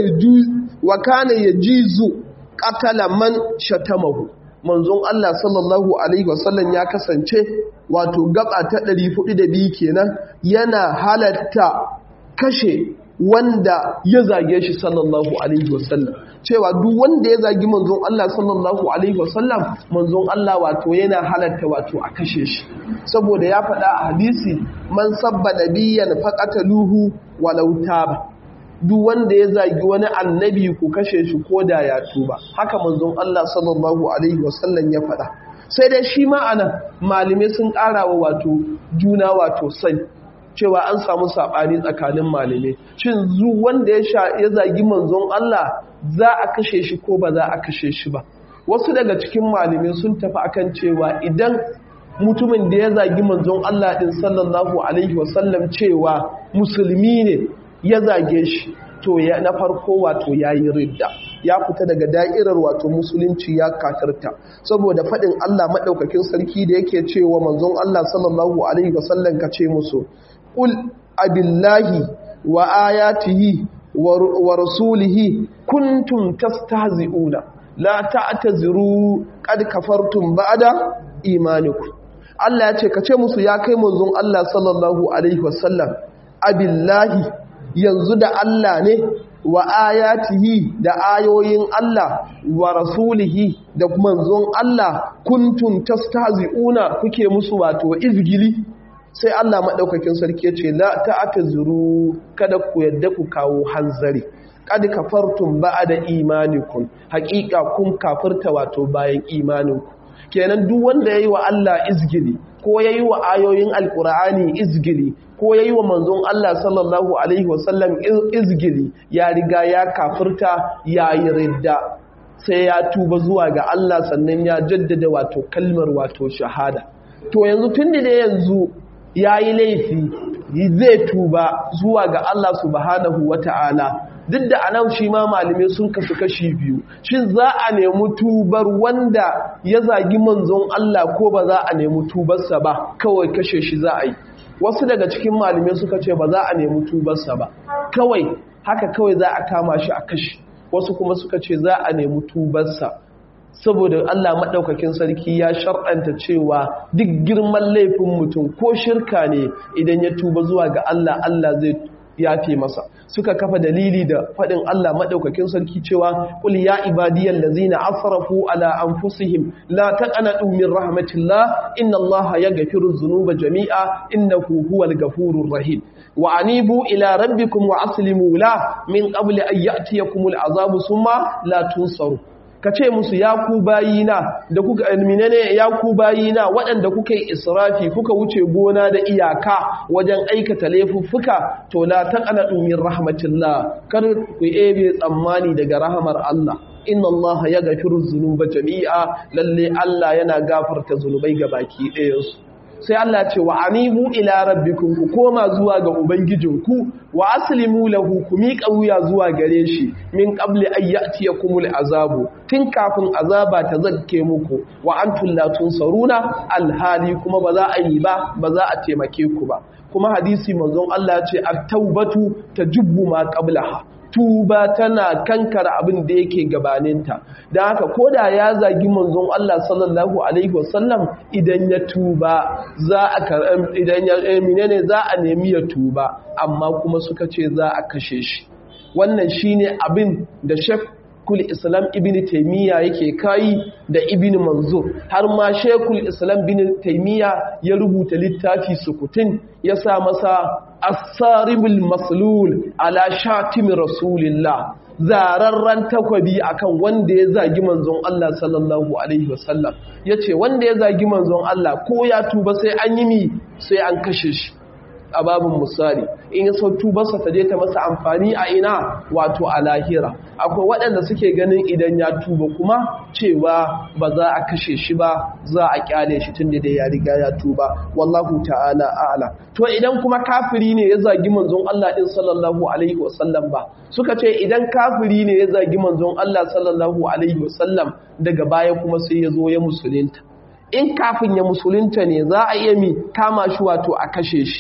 wa kana yajizu qatala man shatamahu manzon Allah sallallahu alaihi wasallam ya kasance wato gaba ta 402 kenan yana halatta kashe wanda ya zage shi sallallahu alaihi wasallam cewa duk wanda ya zagi manzon Allah sallallahu alaihi wasallam manzon Allah wato yana halatta wato a kashe shi saboda ya faɗa a hadisi man sabba nabiyyan faqataluhu walau taba duk wanda ya zagi wani annabi ku kashe shi ko da ya tuba haka manzon Allah sallallahu alaihi wasallam ya faɗa sai dai shi ma'ana malamai sun ƙara wa wato juna wato sai cewa an samu saɓani tsakanin malamai shin zu wanda ya zagi manzon Allah za a kashe shi ko ba za a kashe shi ba wasu daga cikin malamai sun tafi akan cewa idan mutumin da ya zagi manzon Allah din sallallahu alaihi wasallam cewa musulmi ne ya zage shi to ya na farko wato yayi ridda ya fita daga da'irar wato musulunci ya katarta saboda faɗin Allah maɗaukakin sarki da yake cewa manzon Allah sallallahu alaihi wasallam ka ce musu qul abillahi wa ayatihi wa rasulihi kuntum tastahzi'una la ta'taziru qad kafartum ba'da imanikum Allah ya ce ka ce musu ya kai manzon Allah sallallahu alaihi wasallam abillahi yanzu da Allah ne wa ayatihi da ayoyin Allah wa rasulihi da manzon Allah kuntum tastahzi'una kuke musu wato izgili sai Allah maɗaukakin sarki ya ce la ta'ata zuru kada ku yadda ku kawo hanzari kad kafartum ba'da imanikum haƙiƙa kun kafirta wato bayan imaninku kenan duk wanda yayi wa Allah izgili ko yayi wa ayoyin alqur'ani izgili ko yayi wa manzon Allah sallallahu alaihi wasallam izgili ya riga ya kafirta yayi ridda sai ya tuba zuwa ga Allah sannan ya jaddada wato kalmar wato shahada to yanzu tun da yanzu ya yi laifi zai tuba zuwa ga Allah subhanahu wa ta'ala duk da anan shi ma malamai sun kasu kashi biyu shin za a nemi tubar wanda ya zagi manzon Allah ko ba za a nemi tubarsa ba kawai kashe shi za a yi wasu daga cikin malamai suka ce ba za a nemi tubarsa ba kawai haka kawai za a kama shi a kashe wasu kuma suka ce za a nemi tubarsa saboda Allah maɗaukakin sarki ya shar'anta cewa duk girman laifin mutum ko shirka ne idan ya tuba zuwa ga Allah Allah zai yafe masa suka kafa dalili da faɗin Allah maɗaukakin sarki cewa qul ya ibadiyal ladzina asrafu ala anfusihim la taqnatu min rahmatillah inna Allah yaghfiru dhunuba jami'a innahu huwal ghafurur rahim wa anibu ila rabbikum wa aslimu la min qabli an ya'tiyakumul azabu summa la tunsaru ka ce musu ya ku bayina da kuka alminane ya ku bayina waɗanda kuka yi israfi kuka wuce gona da iyaka wajen aikata laifuffuka to la taqana min rahmatillah kar ku ebe tsammani daga rahamar Allah inna Allah ya gafiru zunuba jami'a lalle Allah yana gafarta zunubai ga baki ɗayansu sai Allah ce wa anibu ila rabbikum ku koma zuwa ga ubangijinku wa aslimu lahu ku miƙa wuya zuwa gare shi min qabli an ya'tiyakumul azabu tun kafin azaba ta zakke muku wa antum la tunsaruna alhali kuma ba za a yi ba ba za a taimake ku ba kuma hadisi manzon Allah ce at-taubatu tajubbu ma qablaha tuba tana kankara abin da yake gabaninta don haka ko da ya zagi manzon Allah sallallahu alaihi wasallam idan ya tuba za a idan ya ne za a nemi ya tuba amma kuma suka ce za a kashe shi wannan shine abin da shek kul islam ibn taimiyya yake kayi da ibn manzur har ma shekul islam ibn taimiyya ya rubuta littafi sukutin ya sa masa asaribul maslul ala shatim rasulillah zararren takwabi akan wanda ya zagi manzon Allah sallallahu alaihi wasallam yace wanda ya zagi manzon Allah ko ya tuba sai an yi mi sai an kashe shi a babin misali in ya sau tubarsa ta je ta masa amfani a ina wato a lahira akwai waɗanda suke ganin idan ya tuba kuma cewa ba za a kashe shi ba za a kyale shi tun da dai ya riga ya tuba wallahu ta'ala a'ala to idan kuma kafiri ne ya zagi manzon Allah din sallallahu alaihi wasallam ba suka ce idan kafiri ne ya zagi manzon Allah sallallahu alaihi wasallam daga baya kuma sai ya zo ya musulunta in kafin ya musulunta ne za a iya mi kama shi wato a kashe shi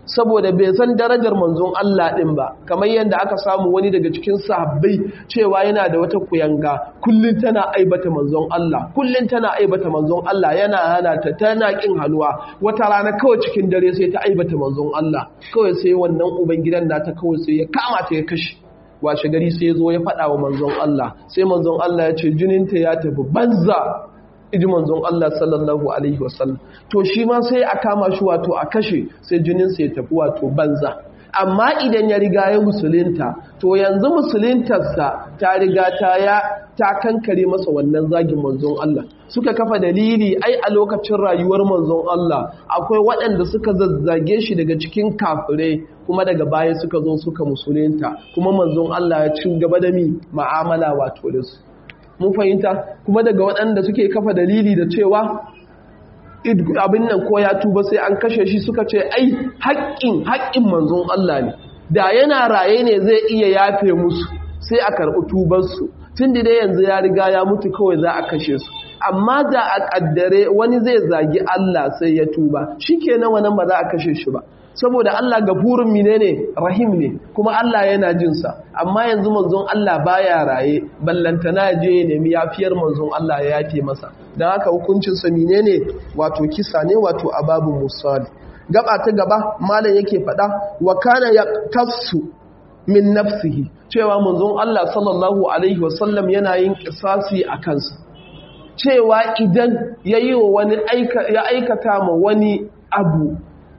saboda bai san darajar manzon Allah din ba kamar yadda aka samu wani daga cikin sahabbai cewa yana da wata kuyanga kullun tana aibata manzon Allah kullun tana aibata manzon Allah yana hana ta tana kin halwa wata rana kawai cikin dare sai ta aibata manzon Allah kawai sai wannan ubangidan nata kawai sai ya kama ta ya kashe washe gari sai ya zo ya faɗa wa manzon Allah sai manzon Allah ya ce jininta ya tafi banza iji manzon Allah sallallahu alaihi wasallam to shi ma sai a kama shi wato a kashe sai jininsa ya tafi wato banza amma idan ya riga ya musulunta to yanzu musuluntarsa ta riga ta ya ta kankare masa wannan zagin manzon Allah suka kafa dalili ai a lokacin rayuwar manzon Allah akwai waɗanda suka zazzage shi daga cikin kafirai kuma daga baya suka zo suka musulunta kuma manzon Allah ya ci gaba da mi ma'amala wato da su mun fahimta kuma daga waɗanda suke kafa dalili da cewa abin nan ko ya tuba sai an kashe shi suka ce ai haƙƙin haƙƙin manzon Allah ne da yana raye ne zai iya yafe musu sai a karɓi tubarsu tun da dai yanzu ya riga ya mutu kawai za a kashe su amma da a ƙaddare wani zai zagi Allah sai ya tuba shi kenan wannan ba za a kashe shi ba saboda Allah gafurin mine ne rahim ne kuma Allah yana jinsa amma yanzu manzon Allah baya raye ballantana je ya nemi yafiyar manzon Allah ya yafe masa don haka hukuncinsa mine ne wato kisa ne wato ababu musali gaba ta gaba malam yake faɗa wa kana ya tafsu min nafsihi cewa manzon Allah sallallahu alaihi wasallam yana yin kisasi a kansa cewa idan ya yi wa wani ya aikata ma wani abu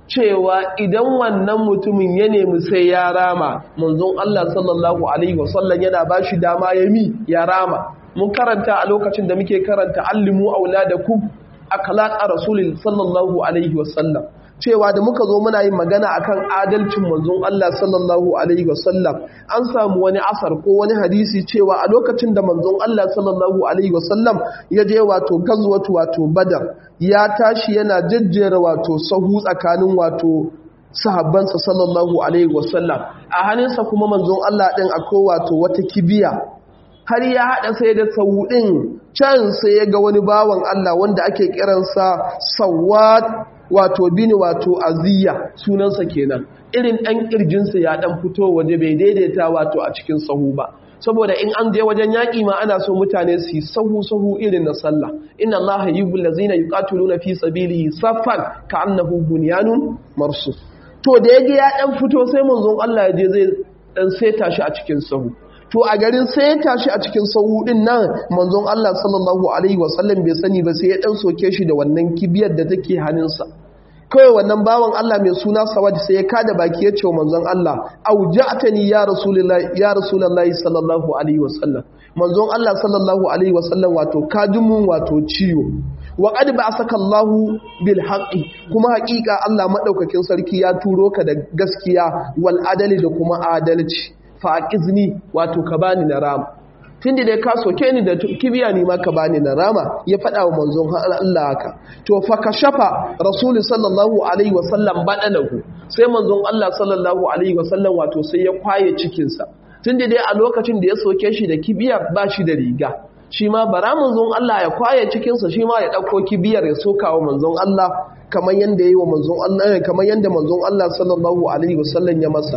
cewa idan wannan mutumin ya nemi sai ya rama manzon Allah sallallahu alaihi wasallam yana ba shi dama ya mi ya rama mun karanta a lokacin da muke karanta allimu auladakum akhlaqa rasulil sallallahu alaihi wasallam cewa da muka zo muna yin magana akan adalcin manzon Allah sallallahu alaihi wasallam an samu wani asar ko wani hadisi cewa a lokacin da manzon Allah sallallahu alaihi wasallam ya je wato gazwatu wato badar ya tashi yana jajjera wato sahu tsakanin wato sahabbansa sallallahu alaihi wasallam a hannunsa kuma manzon Allah din akwai wato wata kibiya har ya haɗa sai da sau ɗin can sai ya ga wani bawan Allah wanda ake kiransa sawat wato bini wato aziya sunansa kenan irin ɗan ƙirjinsa ya ɗan fito waje bai daidaita wato a cikin sahu ba saboda in an je wajen yaƙi ma ana so mutane su yi sahu-sahu irin na sallah inna allaha yuhibbul ladzina yuqatiluna fi sabilihi saffan ka'annahu bunyanun marsus to da yaje ya ɗan fito sai manzon Allah ya je zai ɗan seta shi a cikin sahu to a garin sai ya tashi a cikin sahu din nan manzon Allah sallallahu alaihi wasallam bai sani ba sai ya dan soke shi da wannan kibiyar da take hannunsa kawai wannan bawan Allah mai suna Sawad sai ya kada baki ya ce wa manzon Allah auja'tani ya rasulullahi ya rasulullahi sallallahu alaihi wasallam manzon Allah sallallahu alaihi wasallam wato kadumun wato ciwo wa qad ba'asaka Allahu bil haqqi kuma haƙiƙa Allah madaukakin sarki ya turo ka da gaskiya wal adali da kuma adalci faƙizni wato ka bani na rama tun da dai ka soke ni da kibiya ni ma ka bani na rama ya faɗa wa manzon Allah haka to fa ka shafa rasulu sallallahu alaihi wasallam baɗalahu sai manzon Allah sallallahu alaihi wasallam wato sai ya kwaye cikinsa tun da dai a lokacin da ya soke shi da kibiyar ba shi da riga shi ma bara manzon Allah ya kwaye cikinsa shi ma ya ɗauko kibiyar ya soka wa manzon Allah kamar yanda yi wa manzon Allah kamar yanda manzon Allah sallallahu alaihi wasallam ya masa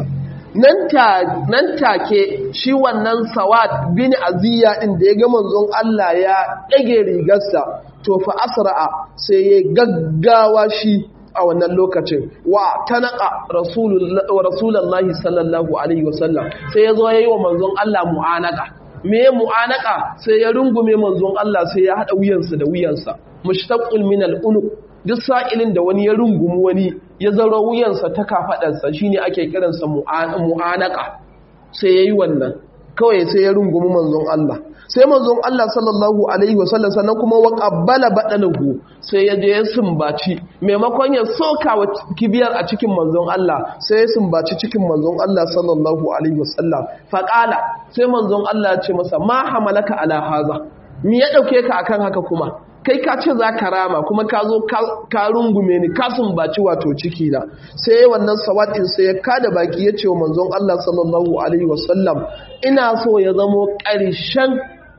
nan take shi wannan sawad bin aziya din da ya ga manzon Allah ya ɗage rigarsa to fa asra'a sai ya gaggawa shi a wannan lokacin wa tanaka rasulullahi sallallahu alaihi wasallam sai ya zo ya yi wa manzon Allah mu'anaka me mu'anaka sai ya rungume manzon Allah sai ya haɗa wuyansa da wuyansa mushtaqul min al-unuq duk sa'ilin da wani ya rungumi wani ya zaro wuyansa ta kafaɗarsa shi ne ake kiransa mu'anaka sai ya yi wannan kawai sai ya rungumi manzon Allah sai manzon Allah sallallahu Alaihi wasallam sannan kuma wa ƙabbala baɗanahu sai ya je ya sumbaci maimakon ya soka wa kibiyar a cikin manzon Allah sai ya sumbaci cikin manzon Allah sallallahu Alaihi wasallam faƙala sai manzon Allah ce masa ma hamalaka ala haza mi ya ɗauke ka akan haka kuma kai ka ce za ka rama kuma ka zo ka rungume ni ka sumbaci wato ciki na sai wannan sawatin sai ya kada baki ya ce wa manzon Allah sallallahu alaihi wasallam ina so ya zamo ƙarshen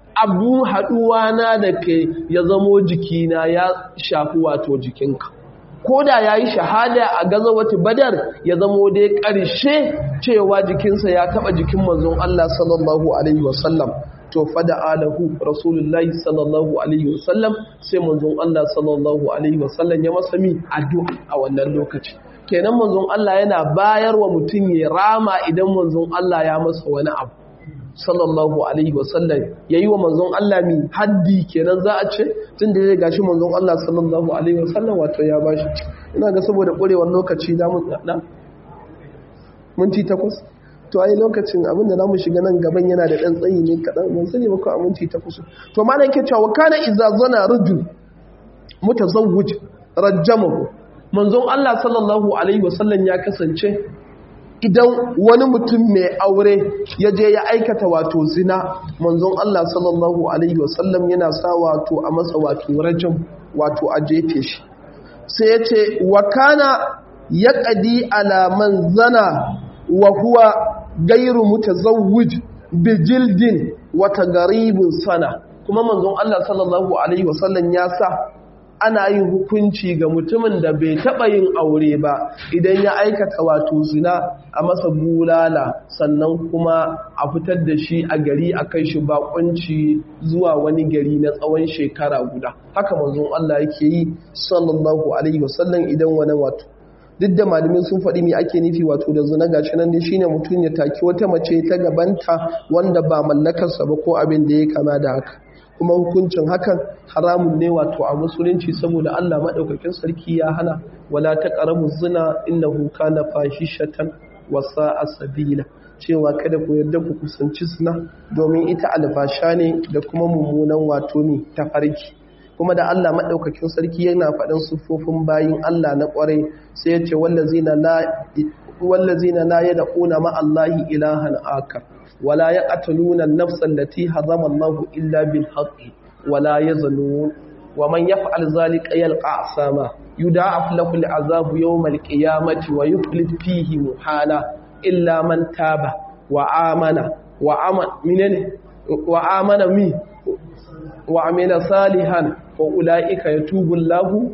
abu haɗuwa na da kai ya zamo jikina ya shafi wato jikinka ko da ya yi shahada a gazawati badar ya zamo dai ƙarshe cewa jikinsa ya taɓa jikin manzon Allah sallallahu alaihi wasallam to fada alahu rasulullahi sallallahu alaihi wasallam sai manzon Allah sallallahu alaihi wasallam ya masa mi addu'a a wannan lokaci kenan manzon Allah yana bayar wa mutum ya rama idan manzon Allah ya masa wani abu sallallahu alaihi wasallam yayi wa manzon Allah mi haddi kenan za a ce tun da ya gashi manzon Allah sallallahu alaihi wasallam wato ya bashi ina ga saboda ƙurewar lokaci da mu na minti takwas to ai lokacin abinda zamu shiga nan gaban yana da dan tsayi ne kadan ban sani ba ko a minti takwas to ma nan ke cewa kana idza zana rajul mutazawwij rajamahu manzon Allah sallallahu alaihi wasallam ya kasance idan wani mutum mai aure ya je ya aikata wato zina manzon Allah sallallahu alaihi wasallam yana sa wato a masa wato rajam wato a jefe shi sai ya ce wa kana ya ƙadi alaman zana wa huwa gairu mutazawwij bijildin wata garibin sana kuma manzon Allah sallallahu alaihi wasallam ya sa ana yin hukunci ga mutumin da bai taɓa yin aure ba idan ya aikata wato zina a masa bulala sannan kuma a fitar da shi a gari a kai shi bakunci zuwa wani gari na tsawon shekara guda haka manzon Allah yake yi sallallahu alaihi wasallam idan wani wato duk da malamin sun faɗi me ake nufi wato da zina gashi nan dai shine mutum ya taki wata mace ta gabanta wanda ba mallakarsa ba ko abin da ya kama da haka kuma hukuncin hakan haramun ne wato a musulunci saboda Allah maɗaukakin sarki ya hana wala ta ƙaramu zina innahu kana fahishatan wa sa'a sabila cewa kada ku yarda ku kusanci zina domin ita alfasha ne da kuma mummunan wato ne ta farki kuma da Allah maɗaukakin sarki yana faɗin siffofin bayin Allah na ƙwarai sai ya ce wallazina la yad'una ma Allahi ilahan akar ولا يقتلون النفس التي حرم الله إلا بالحق ولا يزنون ومن يفعل ذلك يلقى عصاما يضاعف له العذاب يوم القيامة ويخلد فيه محالا إلا من تاب وآمن وعمل منين وآمن مي وعمل صالحا فأولئك يتوب الله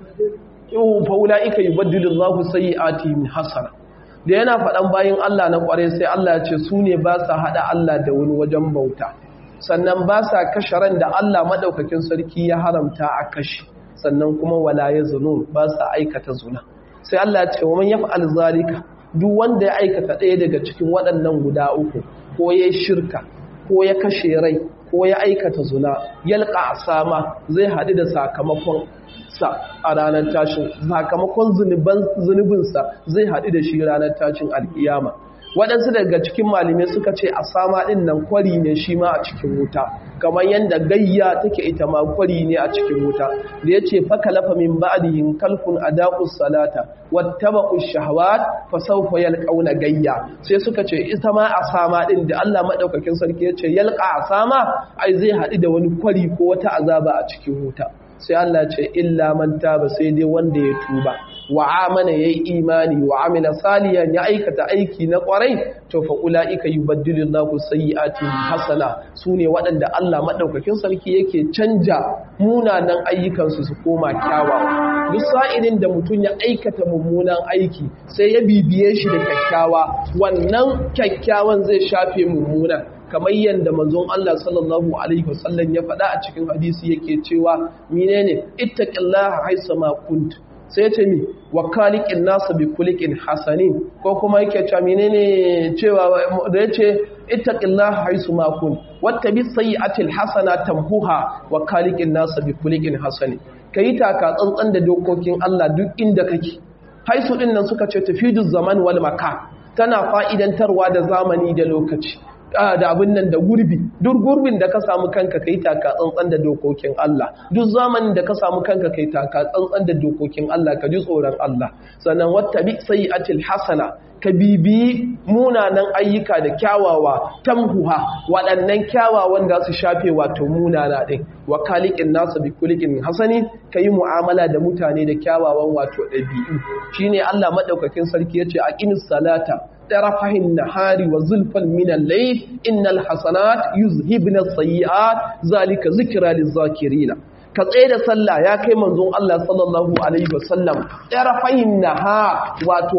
فأولئك يبدل الله سيئاتهم حسنة da yana faɗan bayan Allah na ƙware sai Allah ya ce su ne ba sa haɗa Allah da wani wajen bauta sannan ba sa kashe ran da Allah maɗaukakin sarki ya haramta a kashe sannan kuma wala ya zunun ba sa aikata zuna sai Allah ya ce wa man yaf'al zalika duk wanda ya aikata ɗaya daga cikin waɗannan guda uku ko ya shirka ko ya kashe rai ko ya aikata zuna yalqa asama zai haɗu da sakamakon sa a ranar tashin sakamakon zunubinsa zai haɗu da shi ranar tashin alkiyama waɗansu daga cikin malamai suka ce a sama ɗin nan kwari ne shi ma a cikin wuta kamar yadda gayya take ita ma kwari ne a cikin wuta da ya ce faka lafa min ba'dihin kalkun adaqus salata wattaba'u shahawat fa sawfa yalqauna gayya sai suka ce ita ma a sama ɗin da Allah madaukakin sarki ya ce yalqa a sama ai zai haɗu da wani kwari ko wata azaba a cikin wuta sai Allah ce illa man taba sai dai wanda ya tuba wa amana yayi imani wa amila salihan ya aikata aiki na kwarai to fa ulaika yubaddilu Allahu sayyi'atihim hasana sune waɗanda Allah madaukakin sarki yake canja munanan ayyukan su su koma kyawawa duk sa'ilin da mutum ya aikata mummunan aiki sai ya bibiye shi da kyakkyawa wannan kyakkyawan zai shafe mummunan kamar yadda manzon Allah sallallahu alaihi wasallam ya faɗa a cikin hadisi yake cewa menene ittaqillaha haisa ma kunt sai ce mi wa khaliqin nas bi kuliqin hasanin ko kuma yake cewa menene cewa da yace ittaqillaha haisu ma kunt wattabi sayyi'atil hasana tamhuha wa khaliqin nas bi kuliqin hasanin kai taka tsantsan da dokokin Allah duk inda kake haisu din nan suka ce tafidu zaman wal makan tana fa'idantarwa da zamani da lokaci da abin nan da gurbi duk gurbin da ka samu kanka kai taka tsantsan da dokokin Allah duk zamanin da ka samu kanka kai taka tsantsan da dokokin Allah ka ji tsoron Allah sannan wattabi sayyi'atil hasana ka bibi munanan ayyuka da kyawawa tamhuha waɗannan kyawawan da su shafe wato munana ɗin wa kalikin nasu bi kulikin hasani ka yi mu'amala da mutane da kyawawan wato ɗabi'u shine Allah maɗaukakin sarki ya ce a ƙinis salata طرفه النهار وزلفا من الليل إن الحسنات يذهبن السيئات ذلك ذكرى للذاكرين ka tsaye da sallah ya kai manzon Allah sallallahu alaihi wasallam ɗarafayin naha wato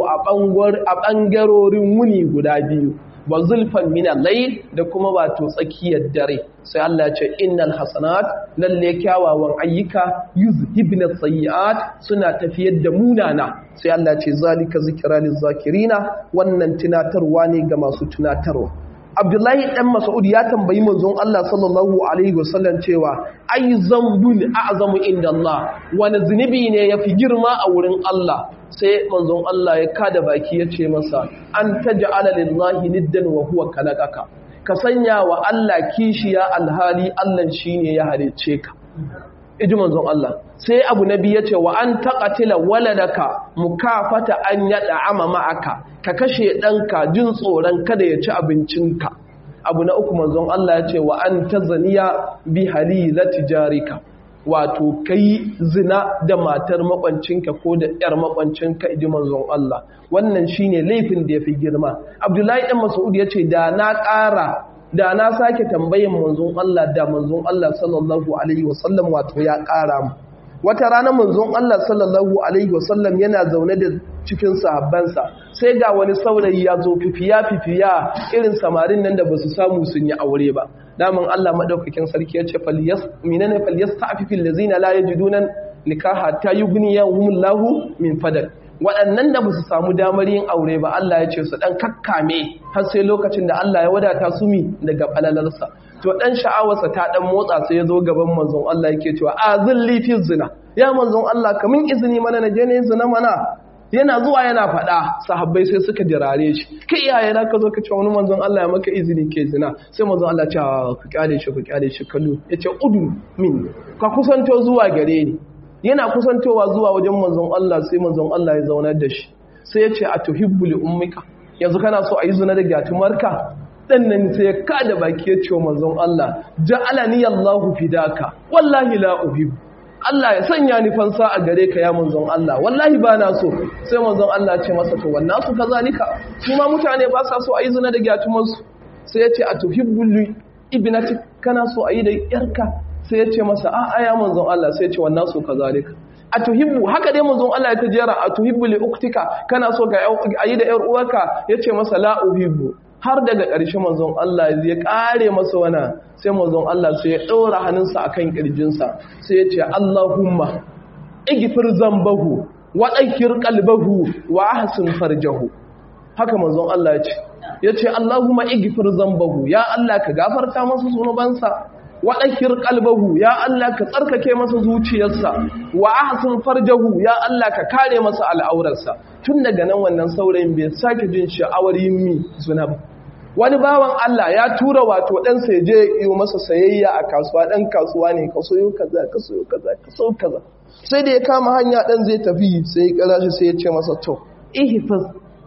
a ɓangarorin wuni guda biyu wa zulfan mina layl da kuma wato tsakiyar dare sai Allah ce innal hasanat lalle kyawawan ayyuka yuzhibna sayyi'at suna tafiyar da munana sai Allah ce zalika zikra lizakirina wannan tunatarwa ne ga masu tunatarwa Abdullahi dan Mas'ud ya tambayi manzon Allah sallallahu alaihi wasallam cewa ay zambun a'zamu inda Allah wani zunubi ne yafi girma a wurin Allah sai manzon Allah ya kada baki ya ce masa an taj'ala lillahi niddan wa huwa kalaqaka ka sanya wa Allah kishiya alhali Allah shine ya halice ka iji manzon Allah sai abu nabi ya ce wa an taqatila waladaka mukafata an yada ama ma'aka ka kashe ɗanka jin tsoron kada ya ci abincinka abu na uku manzon Allah ya ce wa an tazaniya bi halilati jarika wato kai zina da matar makwancinka ko da yar makwancinka iji manzon Allah wannan shine laifin da yafi girma Abdullahi dan Mas'ud ya ce da na ƙara da na sake tambayin manzon Allah da manzon Allah sallallahu alaihi wasallam wato ya ƙara mu wata rana manzon Allah sallallahu alaihi wasallam yana zaune da cikin sahabbansa sai ga wani saurayi ya zo fifiya fifiya irin samarin nan da basu samu sun yi aure ba daman Allah madaukakin sarki ya ce falyas minana falyasta'fifil ladzina la yajiduna nikaha ta yughniyahumullahu min fadl waɗannan da ba su samu damar yin aure ba Allah ya ce su ɗan kakkame har sai lokacin da Allah ya wadata su mi daga falalarsa to ɗan sha'awarsa ta ɗan motsa sai ya zo gaban manzon Allah yake cewa a zilli fi zina ya manzon Allah kamin izini mana na je ne zina mana yana zuwa yana faɗa sahabbai sai suka jirare shi kai iyaye na ka zo ka ce wani manzon Allah ya maka izini ke zina sai manzon Allah ce ku kyale shi ku kyale shi kallo yace udu min ka kusanto zuwa gare ni yana kusantowa zuwa wajen manzon Allah sai manzon Allah ya zaunar da shi sai ya ce a tuhibbu li ummika yanzu kana so a yi zina da gatumarka dan nan sai ya kada baki ya ce wa manzon Allah ja'alani Allahu fidaka wallahi la uhibbu Allah ya sanya ni fansa a gare ka ya manzon Allah wallahi ba na so sai manzon Allah ce masa to wannan su kazalika kuma mutane ba sa so a yi zina da gatumarsu sai ya ce a tuhibbu li ibnati kana so a yi da yarka sai ya ce masa a aya manzon Allah sai ya ce wannan su kazalika a tuhibbu haka dai manzon Allah ya tajera a tuhibbu li uktika kana so ka ayi da yar uwarka yace masa la uhibbu har daga ƙarshe manzon Allah ya kare masa wana sai manzon Allah sai ya ɗora hannunsa akan kirjinsa sai ya ce Allahumma igfir zambahu wa dahhir qalbahu wa ahsin farjahu haka manzon Allah ya ce yace Allahumma igfir zambahu ya Allah ka gafarta masa zunubansa waɗakir ƙalbahu ya Allah ka tsarkake masa zuciyarsa wa ahsin farjahu ya Allah ka kare masa al'aurarsa tun daga nan wannan saurayin bai sake jin sha'awar yin mi zuna ba wani bawan Allah ya tura wato ɗan sai je yi masa sayayya a kasuwa ɗan kasuwa ne ka soyo kaza ka soyo kaza ka so kaza sai da ya kama hanya ɗan zai tafi sai ya kira shi sai ya ce masa to ihfaz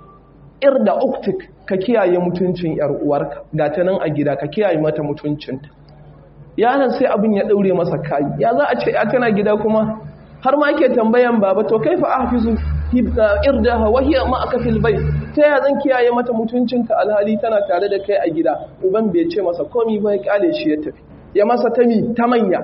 irda uktik ka kiyaye mutuncin yar uwarka ga ta nan a gida ka kiyaye mata mutuncinta yaron sai abin ya daure masa kayi ya za a ce ya tana gida kuma har ma ke tambayan baba to kaifa ahfizu irdaha wa hiya ma'aka fil bayt ta ya zan kiyaye mata mutuncinta alhali tana tare da kai a gida uban bai ce masa komi ba ya kale shi ya tafi ya masa tami ta manya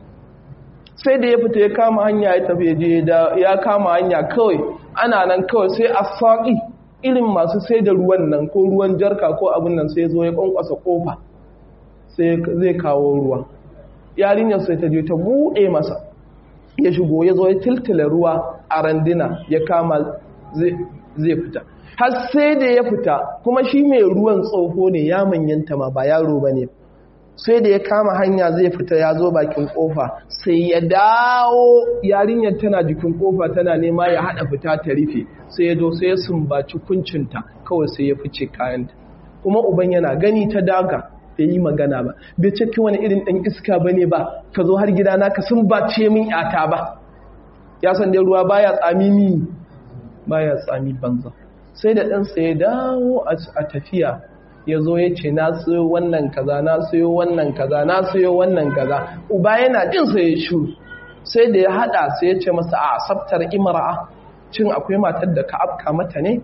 sai da ya fita ya kama hanya ya tafi je da ya kama hanya kawai ana nan kawai sai a saƙi irin masu sai da ruwan nan ko ruwan jarka ko abin nan sai zo ya kwankwasa kofa sai zai kawo ruwa yarinyar sai ta je ta buɗe masa ya shigo ya zo ya tiltila ruwa a randina ya kama zai fita har sai da ya fita kuma shi mai ruwan tsoho ne ya manyanta ma ba yaro ba ne sai da ya kama hanya zai fita ya zo bakin kofa sai ya dawo yarinyar tana jikin kofa tana nema ya haɗa fita ta rufe sai ya zo sai ya sumbaci kuncinta kawai sai ya fice kayanta kuma uban yana gani ta daga bai yi magana ba bai ce wani irin ɗan iska ba ne ba ka zo har gidana ka sun ba ce min yata ba ya san dai ruwa baya tsami mi baya tsami banza sai da ɗansa ya dawo a tafiya ya zo ya ce na sayo wannan kaza na sayo wannan kaza na sayo wannan kaza uba yana jin sa ya shu sai da ya hada sai ya ce masa a sabtar imra'a cin akwai matar da ka afka mata ne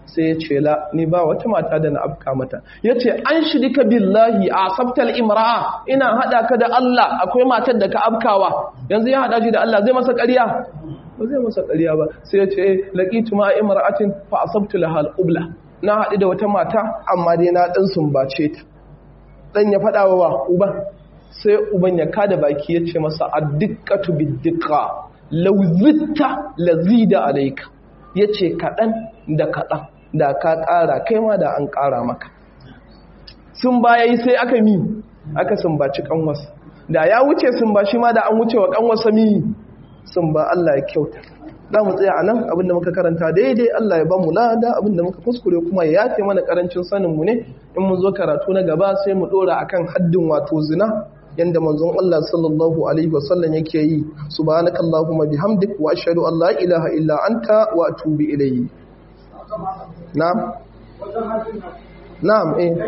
sai ya ce la ni ba wata mata da na afka mata ya ce an shirika billahi a sabtal imra'a ina haɗa ka da Allah akwai matar da ka afkawa yanzu ya haɗa shi da Allah zai masa ƙarya ba zai masa ƙarya ba sai ya ce laqitu ma imra'atin fa asabtu laha al-qubla na haɗu da wata mata amma dai na ɗan sumbace ta ɗan ya faɗa wa uban sai uban ya kada baki ya ce masa addiqatu biddiqa law zitta lazida alayka yace kaɗan da kaɗan da ka ƙara kai ma da an ƙara maka sun baya yi sai aka mi aka sumbaci kanwarsa da ya wuce sun ba shi ma da an wuce wa kanwarsa mi sun ba Allah ya kyauta za mu tsaya a nan abinda muka karanta daidai Allah ya ba mu lada abinda muka kuskure kuma ya yafe mana karancin saninmu ne in mun zo karatu na gaba sai mu dora akan haddin wato zina yanda manzon Allah sallallahu alaihi wasallam yake yi subhanakallahumma bihamdik wa ashhadu an la ilaha illa anta wa atubu ilayk na'am na'am eh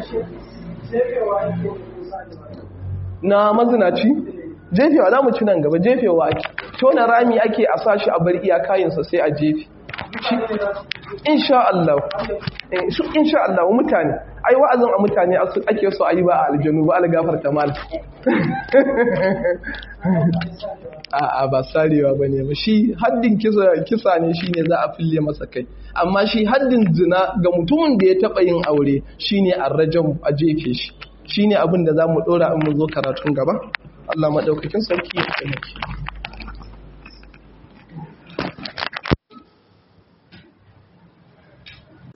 na mazinaci jefewa za mu ci nan gaba jefewa ake tona rami ake a sashi a bar iyakayinsa sai a jefe insha Allah insha Allah mutane ai wa'azin a mutane ake so a yi ba a aljanu ba algafar ta mal a ba sarewa ba ne shi haddin kisa ne shi ne za a fille masa kai amma shi haddin zina ga mutumin da ya taɓa yin aure shi ne a rajan a jefe shi shi ne abin da za mu ɗora in mu zo karatun gaba Allah maɗaukakin sarki ya taimake